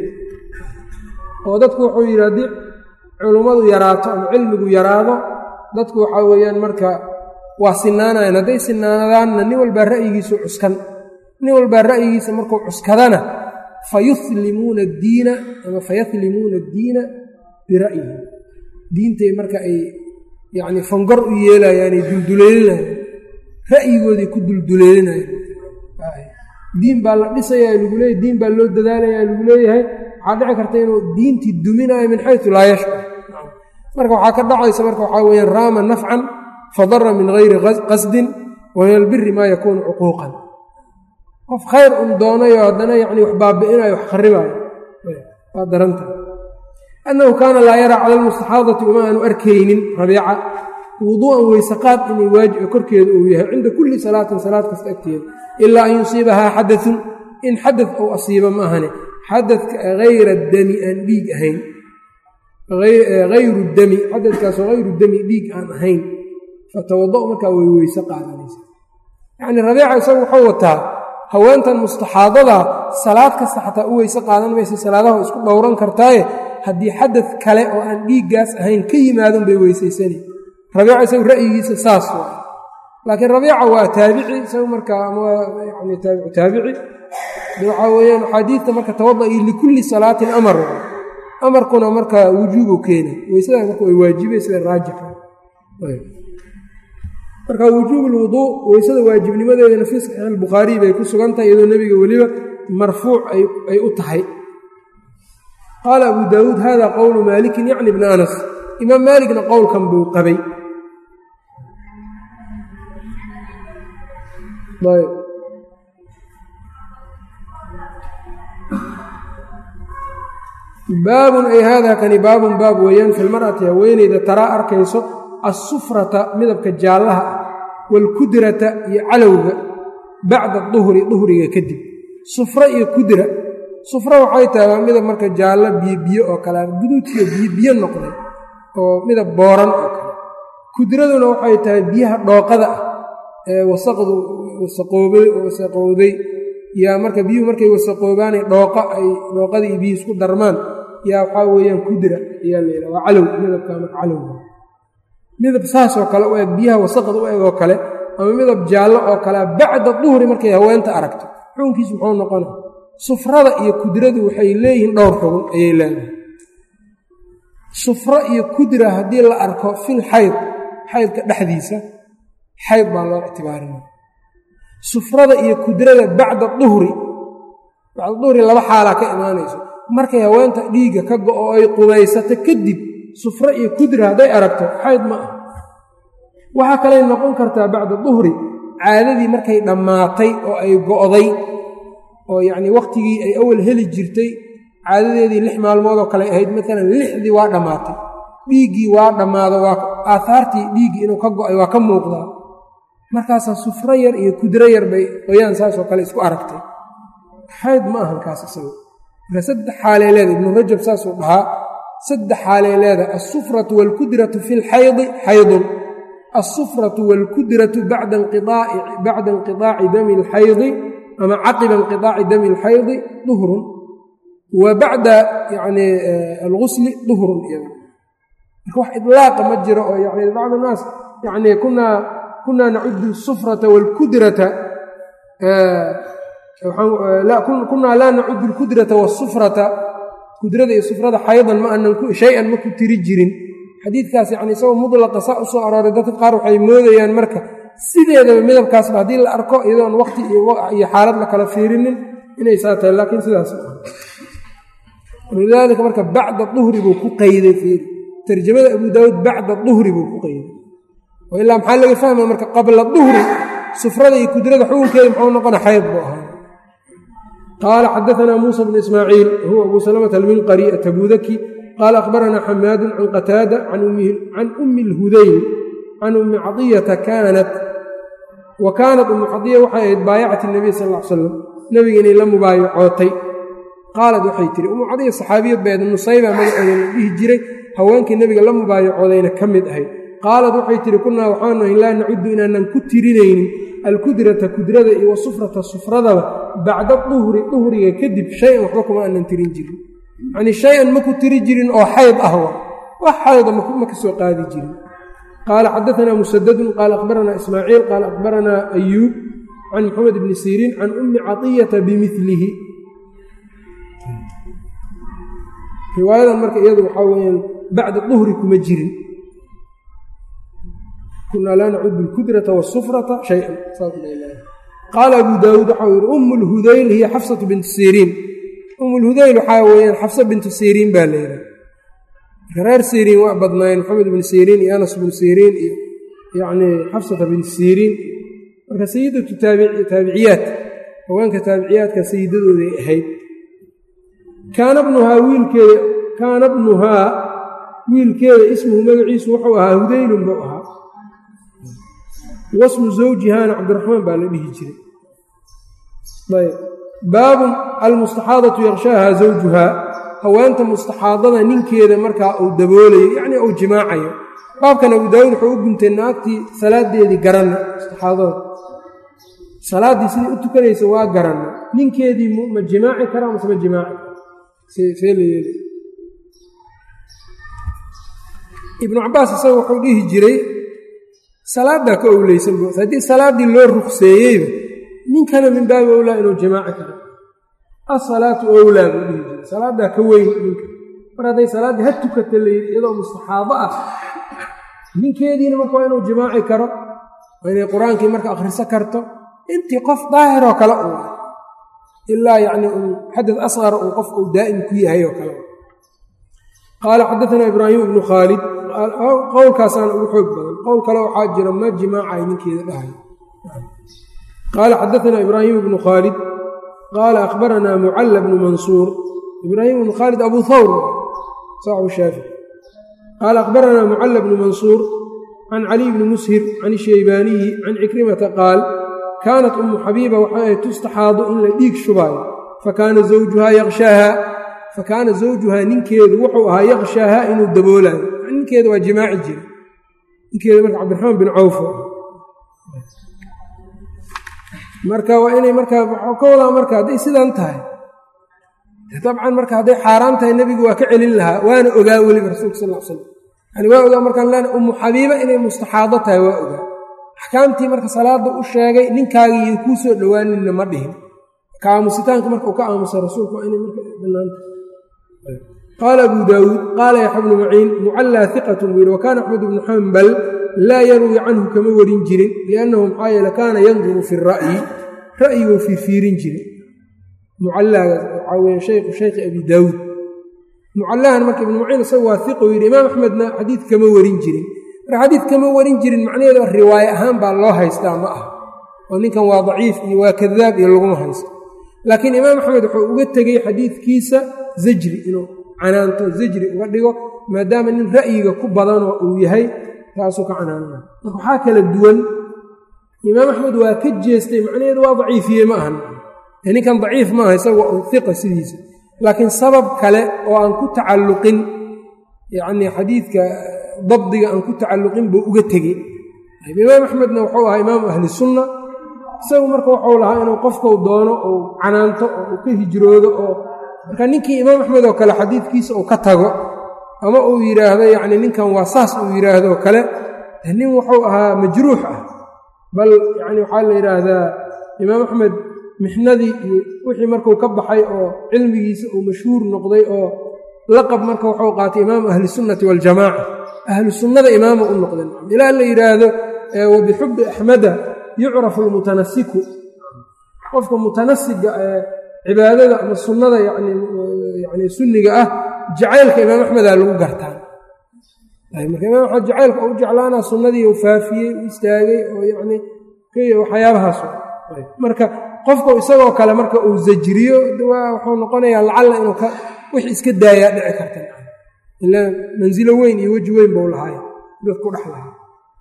oo dadku wuxuu yidhi haddii culummadu yaraato ama cilmigu yaraado dadku waxaa weeyaan marka waa sinaanayan hadday sinaanadaanna nin walbaa ra'yigiisu cuskan nin walbaa ra'yigiisa markuu cuskadana fayuslimuuna addiina ama fayaslimuuna addiina bira'yihi diintay marka ay yacni fangor u yeelayaanay dulduleelinayaan ra'yigoodii ku dulduleelinayaan diin baa la dhisayaa lagu leeyahy diin baa loo dadaalayaa lagu leeyahay waxaa dhici karta inuu diintii duminayo min xaysu laa yashcur marka waxaa ka dhacaysa marka waxaa weyaan raama nafcan fadara min gayri qasdin wa min albiri maa yakuunu cuquuqan qof khayr un doonayo haddana yani wax baabi'inayo wax kharibaayo waa daranta annahu kaana laa yaraa cala almustaxaadati uma aanu arkaynin rabiica wuduu'an weysaqaad inay waajib korkeeda uu yahay cinda kulli salaatin salaad kasta agteeda ilaa an yusiibahaa xadaun in xadad ou asiiba ma ahane xadadka hayra dami aan dhiig ahayn hayru dami xadadkaasoo hayru dami dhiig aan ahayn fatawado' markaa way weyse qaadanaysa yacnii rabiica isagu wuxuu wataa haweentan mustaxaadada salaad kasta xataa u weyse qaadan maysa salaadaha isku dhowran kartaaye haddii xadad kale oo aan dhiiggaas ahayn ka yimaadon bay weysaysani rabiica isagu ra'yigiisa saas waa laakiin rabiica waa taabici isagu markaa ama yani taabicu taabici waxaa weeyaan axaadiidta marka tawada'i likulli salaatin amar amarkuna marka wujuubu keena weysadaas marka way waajibay sida raajixa marka wujuub lwuduu weysada waajibnimadeedana fii saxiix albukhaariy bay ku sugan tahay iyadoo nebiga weliba marfuuc ay u tahay qaala abu daawuud hada qowlu maalikin yacni bna anas imaam maaligna qowlkan buu qabay baabun ay haadaa kani baabun baab weeyaan fi lmar'ati haweeneyda taraa arkayso assufrata midabka jaallaha ah waalkudrata iyo calowga bacda duhri duhriga kadib sufra iyo kudra sufra waxay tahay waa midab marka jaallo biyobiyo oo kale guduudkiyo biyobiyo noqday oo midab booran oo kale kudraduna waxay tahay biyaha dhooqada ah ee wasaqdu wasaqowday yaa marka biyuhu markay wasaqoobaanay dhooqa ay dhooqadii iyo biyuhu isku darmaan yaa waxaa weeyaan kudra ayaa la yidhaha waa calow midabka marka calowga midab saasoo kale u eg biyaha wasaqda u eg oo kale ama midab jaallo oo kale bacda duhri markay haweenta aragto xukunkiisu muxuu noqona sufrada iyo kudradu waxay leeyihiin dhowr xugun ayay leedahay sufro iyo kudra haddii la arko fil xayd xaydka dhexdiisa xayd baa loo ictibaarinaya sufrada iyo kudrada bacda duhri bacda duhri laba xaalaa ka imaanayso markay haweenta dhiigga ka go-o ay qubaysato kadib sufro iyo kudra hadday aragto xayd ma ah waxaa kaley noqon kartaa bacda duhri caadadii markay dhammaatay oo ay go'day oo yacnii wakhtigii ay awal heli jirtay caadadeedii lix maalmoodoo kale ahayd maalan lixdii waa dhammaatay dhiiggii waa dhammaado waa aahaartii dhiiggii inuu ka go'ay waa ka muuqdaa markaasaa sufro yar iyo kudro yar bay qoyaan saasoo kale isku aragtay xayd ma ahan kaas isaga marka saddex xaalay leedahay ibnu rajab saasuu dhahaa saddex xaalay leedahay alsufratu waalkudratu fi lxaydi xaydun alsufratu waalkudratu bacda inqiaaci dami alxaydi ama caqiba inqiaaci dami alxaydi duhrun wa bacda yani algusli duhrun iyada marka wax idlaaqa ma jiro oo yani bacd naas yani kunaa kunaa nacudu asufrata waalkudrata kunaa laa nacudu alkudrata waasufrata kudrada iyo sufrada xaydan ma anan shay-an ma ku tiri jirin xadiidkaas yani isagoo mudlaqa saa u soo arooray dadka qaar waxay moodayaan marka sideedaba midabkaasba haddii la arko iyadoon waqti iyo xaalad la kala fiirinin inay saa tahay laakiin sidaas walidaalika marka bacda duhri buu ku qayday fiiri tarjamada abu daawuud bacda duhri buu ku qayday oo ilaa maxaa laga fahmaya marka qabla duhri sufrada iyo kudrada xukunkeeda muxuu noqona xayd buu ahaa qaala xadaanaa muusa bnu ismaaciil huwa abu salamata alminqari atabudaki qaala akhbaranaa xamaadun can qataada can ummi اlhudayl can ummi cadiyata kaanat wa kaanat ummu cadiya waxay ahayd baayacat اnabiy sal l slam nebiga inay la mubaayacootay qaalad waxay tihi ummu cadiya saxaabiyad baed nusayba magaceeda la dhihi jiray haweenkii nebiga la mubaayacoodayna ka mid ahayd qaalad waxay tihi kunaa waxaanu ahayn laa nacudu inaanan ku tirinaynin alkudrata kudrada iyo wasufrata sufradaba bacda duhri duhriga kadib shay-an waxba kuma aanan tirin jirin yacnii shay-an ma ku tiri jirin oo xayd ah wa wax xayda ma ka soo qaadi jirin qaala xadaanaa musadadun qaala akhbaranaa ismaaciil qaala akhbaranaa ayuub can maxamed bni siriin can ummi caطiyata bimilihi riwaayadan marka iyadu waxaa weyaan bacda duhri kuma jirin kunaa laa nacudu alkudrata wasufrata shayan qaala abu daawuud waxau yihi um lhudayl hiya xafsatu bintu siriin um lhudayl waxaa weyaan xafsa bintu siriin baa la yidhaha marka reer siriin waa badnaayeen maxamed bnu siriin iyo anas bnu siriin iyo yacnii xafsata bintu siriin marka sayidatu taabiciyaat haweenka taabiciyaadka sayidadooday ahayd kaana bnuhaa wiilkeeda kaana bnuhaa wiilkeeda ismuhu magaciisu wuxuu ahaa hudaylun buu ahaa wasmu zawjihaana cabdiraxmaan baa la dhihi jiray ayb baabun almustaxaadatu yakshaaha zawjuhaa haweenta mustaxaadada ninkeeda markaa uu daboolayo yacnii uu jimaacayo baabkan abu daawuud wuxuu u guntay naagtii salaadeedii garanna mustaxaadada salaaddii sidai u tukanaysa waa garanna ninkeedii ma jimaaci karaa mase ma jimaaci kara see la yeeli ibnu cabaas isaga wuxuu dhihi jiray salaaddaa ka owleysan bu haddii salaaddii loo rukseeyeyba ninkana min baabi owlaa inuu jimaaci karo asalaatu owlaa buu dhihi jiray salaaddaa ka weyn ninka mar hadday salaaddii ha tukata layidhi iyadoo mustaxaabo ah ninkeediina marka waa inuu jimaaci karo waa inay qur-aankii marka akhriso karto intii qof daahiroo kale uu ah ilaa yacni uu xadad asqar uu qof uu daa'im ku yahay oo kale qaala xadaanaa ibraahim ibnu khaalid qowlkaasaana ugu xoog badan qowl kale waxaa jira ma jimaacay ninkeeda dhahay qaala xadaanaa ibraahim ibnu khaalid qaala akhbaranaa mucalla bnu mansuur ibraahim ibnu khaalid abu thawr saaxibu shaafici qaala akhbaranaa mucalla bnu mansuur can caliy bni mushir can shaybaaniyi can cikrimata qaal kaanat ummu xabiiba waxay ahayd tustaxaadu in la dhiig shubaayo fakaana zawjuhaa yaqshaaha fakaana zawjuhaa ninkeedu wuxuu ahaa yaqshaaha inuu daboolaayo ninkeeda waa jimaaci jira ninkeeda marka cabdiraxmaan bin cawf marka waa inay markaa waxuu ka wadaa marka hadday sidan tahay dabcan marka hadday xaaraan tahay nebigu waa ka celin lahaa waana ogaa weliba rasuulka sal l slam yani waa ogaa markaan len ummu xabiiba inay mustaxaado tahay waa ogaa axkaamtii marka salaada u sheegay ninkaagiiyo kuu soo dhowaaninna ma dhihin ka aamusitaanka marka uu ka aamusa rasuulku waa inay marka banaanta qaala abu daawuud qaala yaxya bnu maciin mucallaa hiqatun buu yidhi wa kaana axmed bnu xambal laa yarwi canhu kama warin jirin liannahu maxaa yeele kaana yanduru fi ra'yi ra'yiguu fiirfiirin jiray mucallaaga waxaa weeye shaykhu shaykhi abi daawuud mucallahan marka ibnu maciin isagu waa hiqu yidhi imaam axmedna xadiid kama warin jirin marka xadiid kama warin jirin macnaheeda riwaaye ahaan baa loo haystaa ma ah oo ninkan waa daciif iyo waa kadaab iyo laguma haysto laakiin imaam axmed wuxuu uga tegey xadiidkiisa zajri inuu canaanto zajri uga dhigo maadaama nin ra'yiga ku badanoo uu yahay taasuu ka canaanana marka waxaa kala duwan imaam axmed waa ka jeestay macnaheedu waa daciifiye ma ahan ninkan daciif maaha isaga waa hiqa sidiisa laakiin sabab kale oo aan ku tacalluqin yacnii xadiidka dabdiga aan ku tacalluqin buu uga tegey imaam axmedna wuxuu ahaa imaamu ahli sunna isagu marka wuxuu lahaa inuu qofkau doono uu canaanto oo uu ka hijroodo oo marka ninkii imaam axmed oo kale xadiidkiisa uu ka tago ama uu yidhaahdo yacni ninkan waa saas uu yidhaahdo kale nin wuxuu ahaa majruux ah bal yacni waxaa la yidhaahdaa imaam axmed mixnadii iyo wixii markuu ka baxay oo cilmigiisa uu mashhuur noqday oo laqab marka wuxuu qaatay imaamu ahli sunnati waljamaaca ahlu sunnada imaama u noqday ilaa la yidhaahdo wa bixubbi axmeda yucrafu almutanasiku qofka mutanasiga ee cibaadada ama sunnada yani yani sunniga ah jacaylka imaam axmedaa lagu gartaa marka imaam axmed jacaylka u jeclaanaa sunnadii u faafiyey u istaagay oo yani waxyaabahaas marka qofku isagoo kale marka uu zajriyo wuxuu noqonayaa lacalla inuu wix iska daayaa dhici karta ilaa mansilo weyn iyo weji weyn buu lahaay dad ku dhex lahaa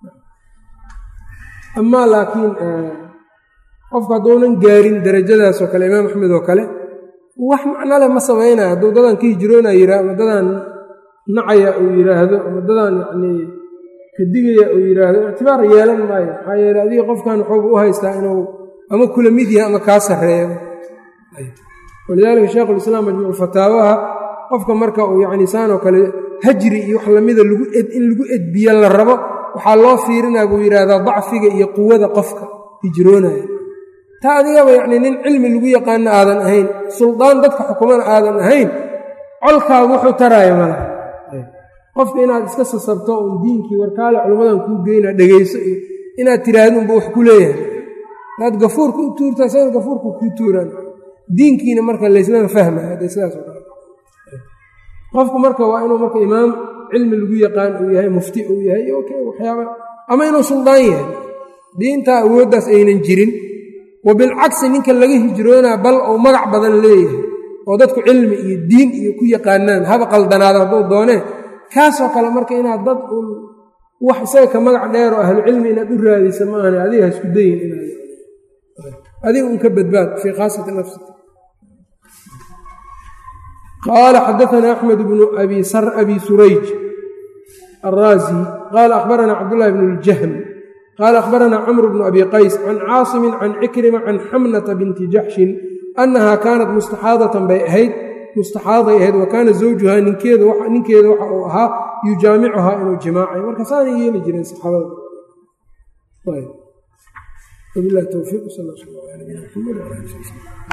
amaa laakiin qofku hadduunan gaarin darajadaasoo kale imaam axmed oo kale wax macnole ma samaynaya hadduu dadaan ka hijroonaya yira ama dadaan nacaya uu yidhaahdo ama dadaan yacnii ka digaya uu yidhaahdo ictibaar yeelan maayo maxaa yeele adiga qofkan waxuuba u haystaa inuu ama kula mid yahay ama kaa sarreeyo walidaalika sheikhulislaam majmuuc fataawaha qofka marka uu yacni saanoo kale hajri iyo wax lamida lagu ed in lagu edbiyo la rabo waxaa loo fiirinaa buu yidhaahdaa dacfiga iyo quwada qofka hijroonaya taa adigaba yacnii nin cilmi lagu yaqaano aadan ahayn suldaan dadka xukumana aadan ahayn colkaagu wuxuu taraayo malaha qofka inaad iska sasabto uun diinkii warkaale culimmadan kuu geynaa dhegayso iyo inaad tiraahdo unba wax ku leeyahay hadaad gafuurka u tuurtaa sana gafuurka kuu tuuraan diinkiina marka layslama fahmaya hadda sidaas oo kale qofku marka waa inuu marka imaam cilmi lagu yaqaan uu yahay mufti uu yahay waxyaaba ama inuu suldaan yahay diintaa awooddaas aynan jirin wa bilcagsi ninka laga hijroonaa bal uu magac badan leeyahay oo dadku cilmi iyo diin iyo ku yaqaanaan haba qaldanaado hadduu doonee kaasoo kale marka inaad dad uun wax isaga ka magac dheer oo ahlu cilmi inaad u raadaysa maahane adiga ha isku dayin inaad adiga un ka badbaad fii khaasati nafsika qaala xadaanaa axmed bnu abi surayj alraazi qaala akhbaranaa cabdullahi bnu ljahm qaala akhbaranaa camr bnu abi qays can caasimin can cikrima can xamnata binti jaxshin annahaa kaanat mustaxaadatan bay ahayd mustaxaaday ahayd wa kaana zawjuhaa ninkeeda waxa uu ahaa yujaamicuhaa inuu jimaacay marka saanay yeeli jireen saxaabada wabilahi towfiiq sal sl ala nabina mxamed wala ali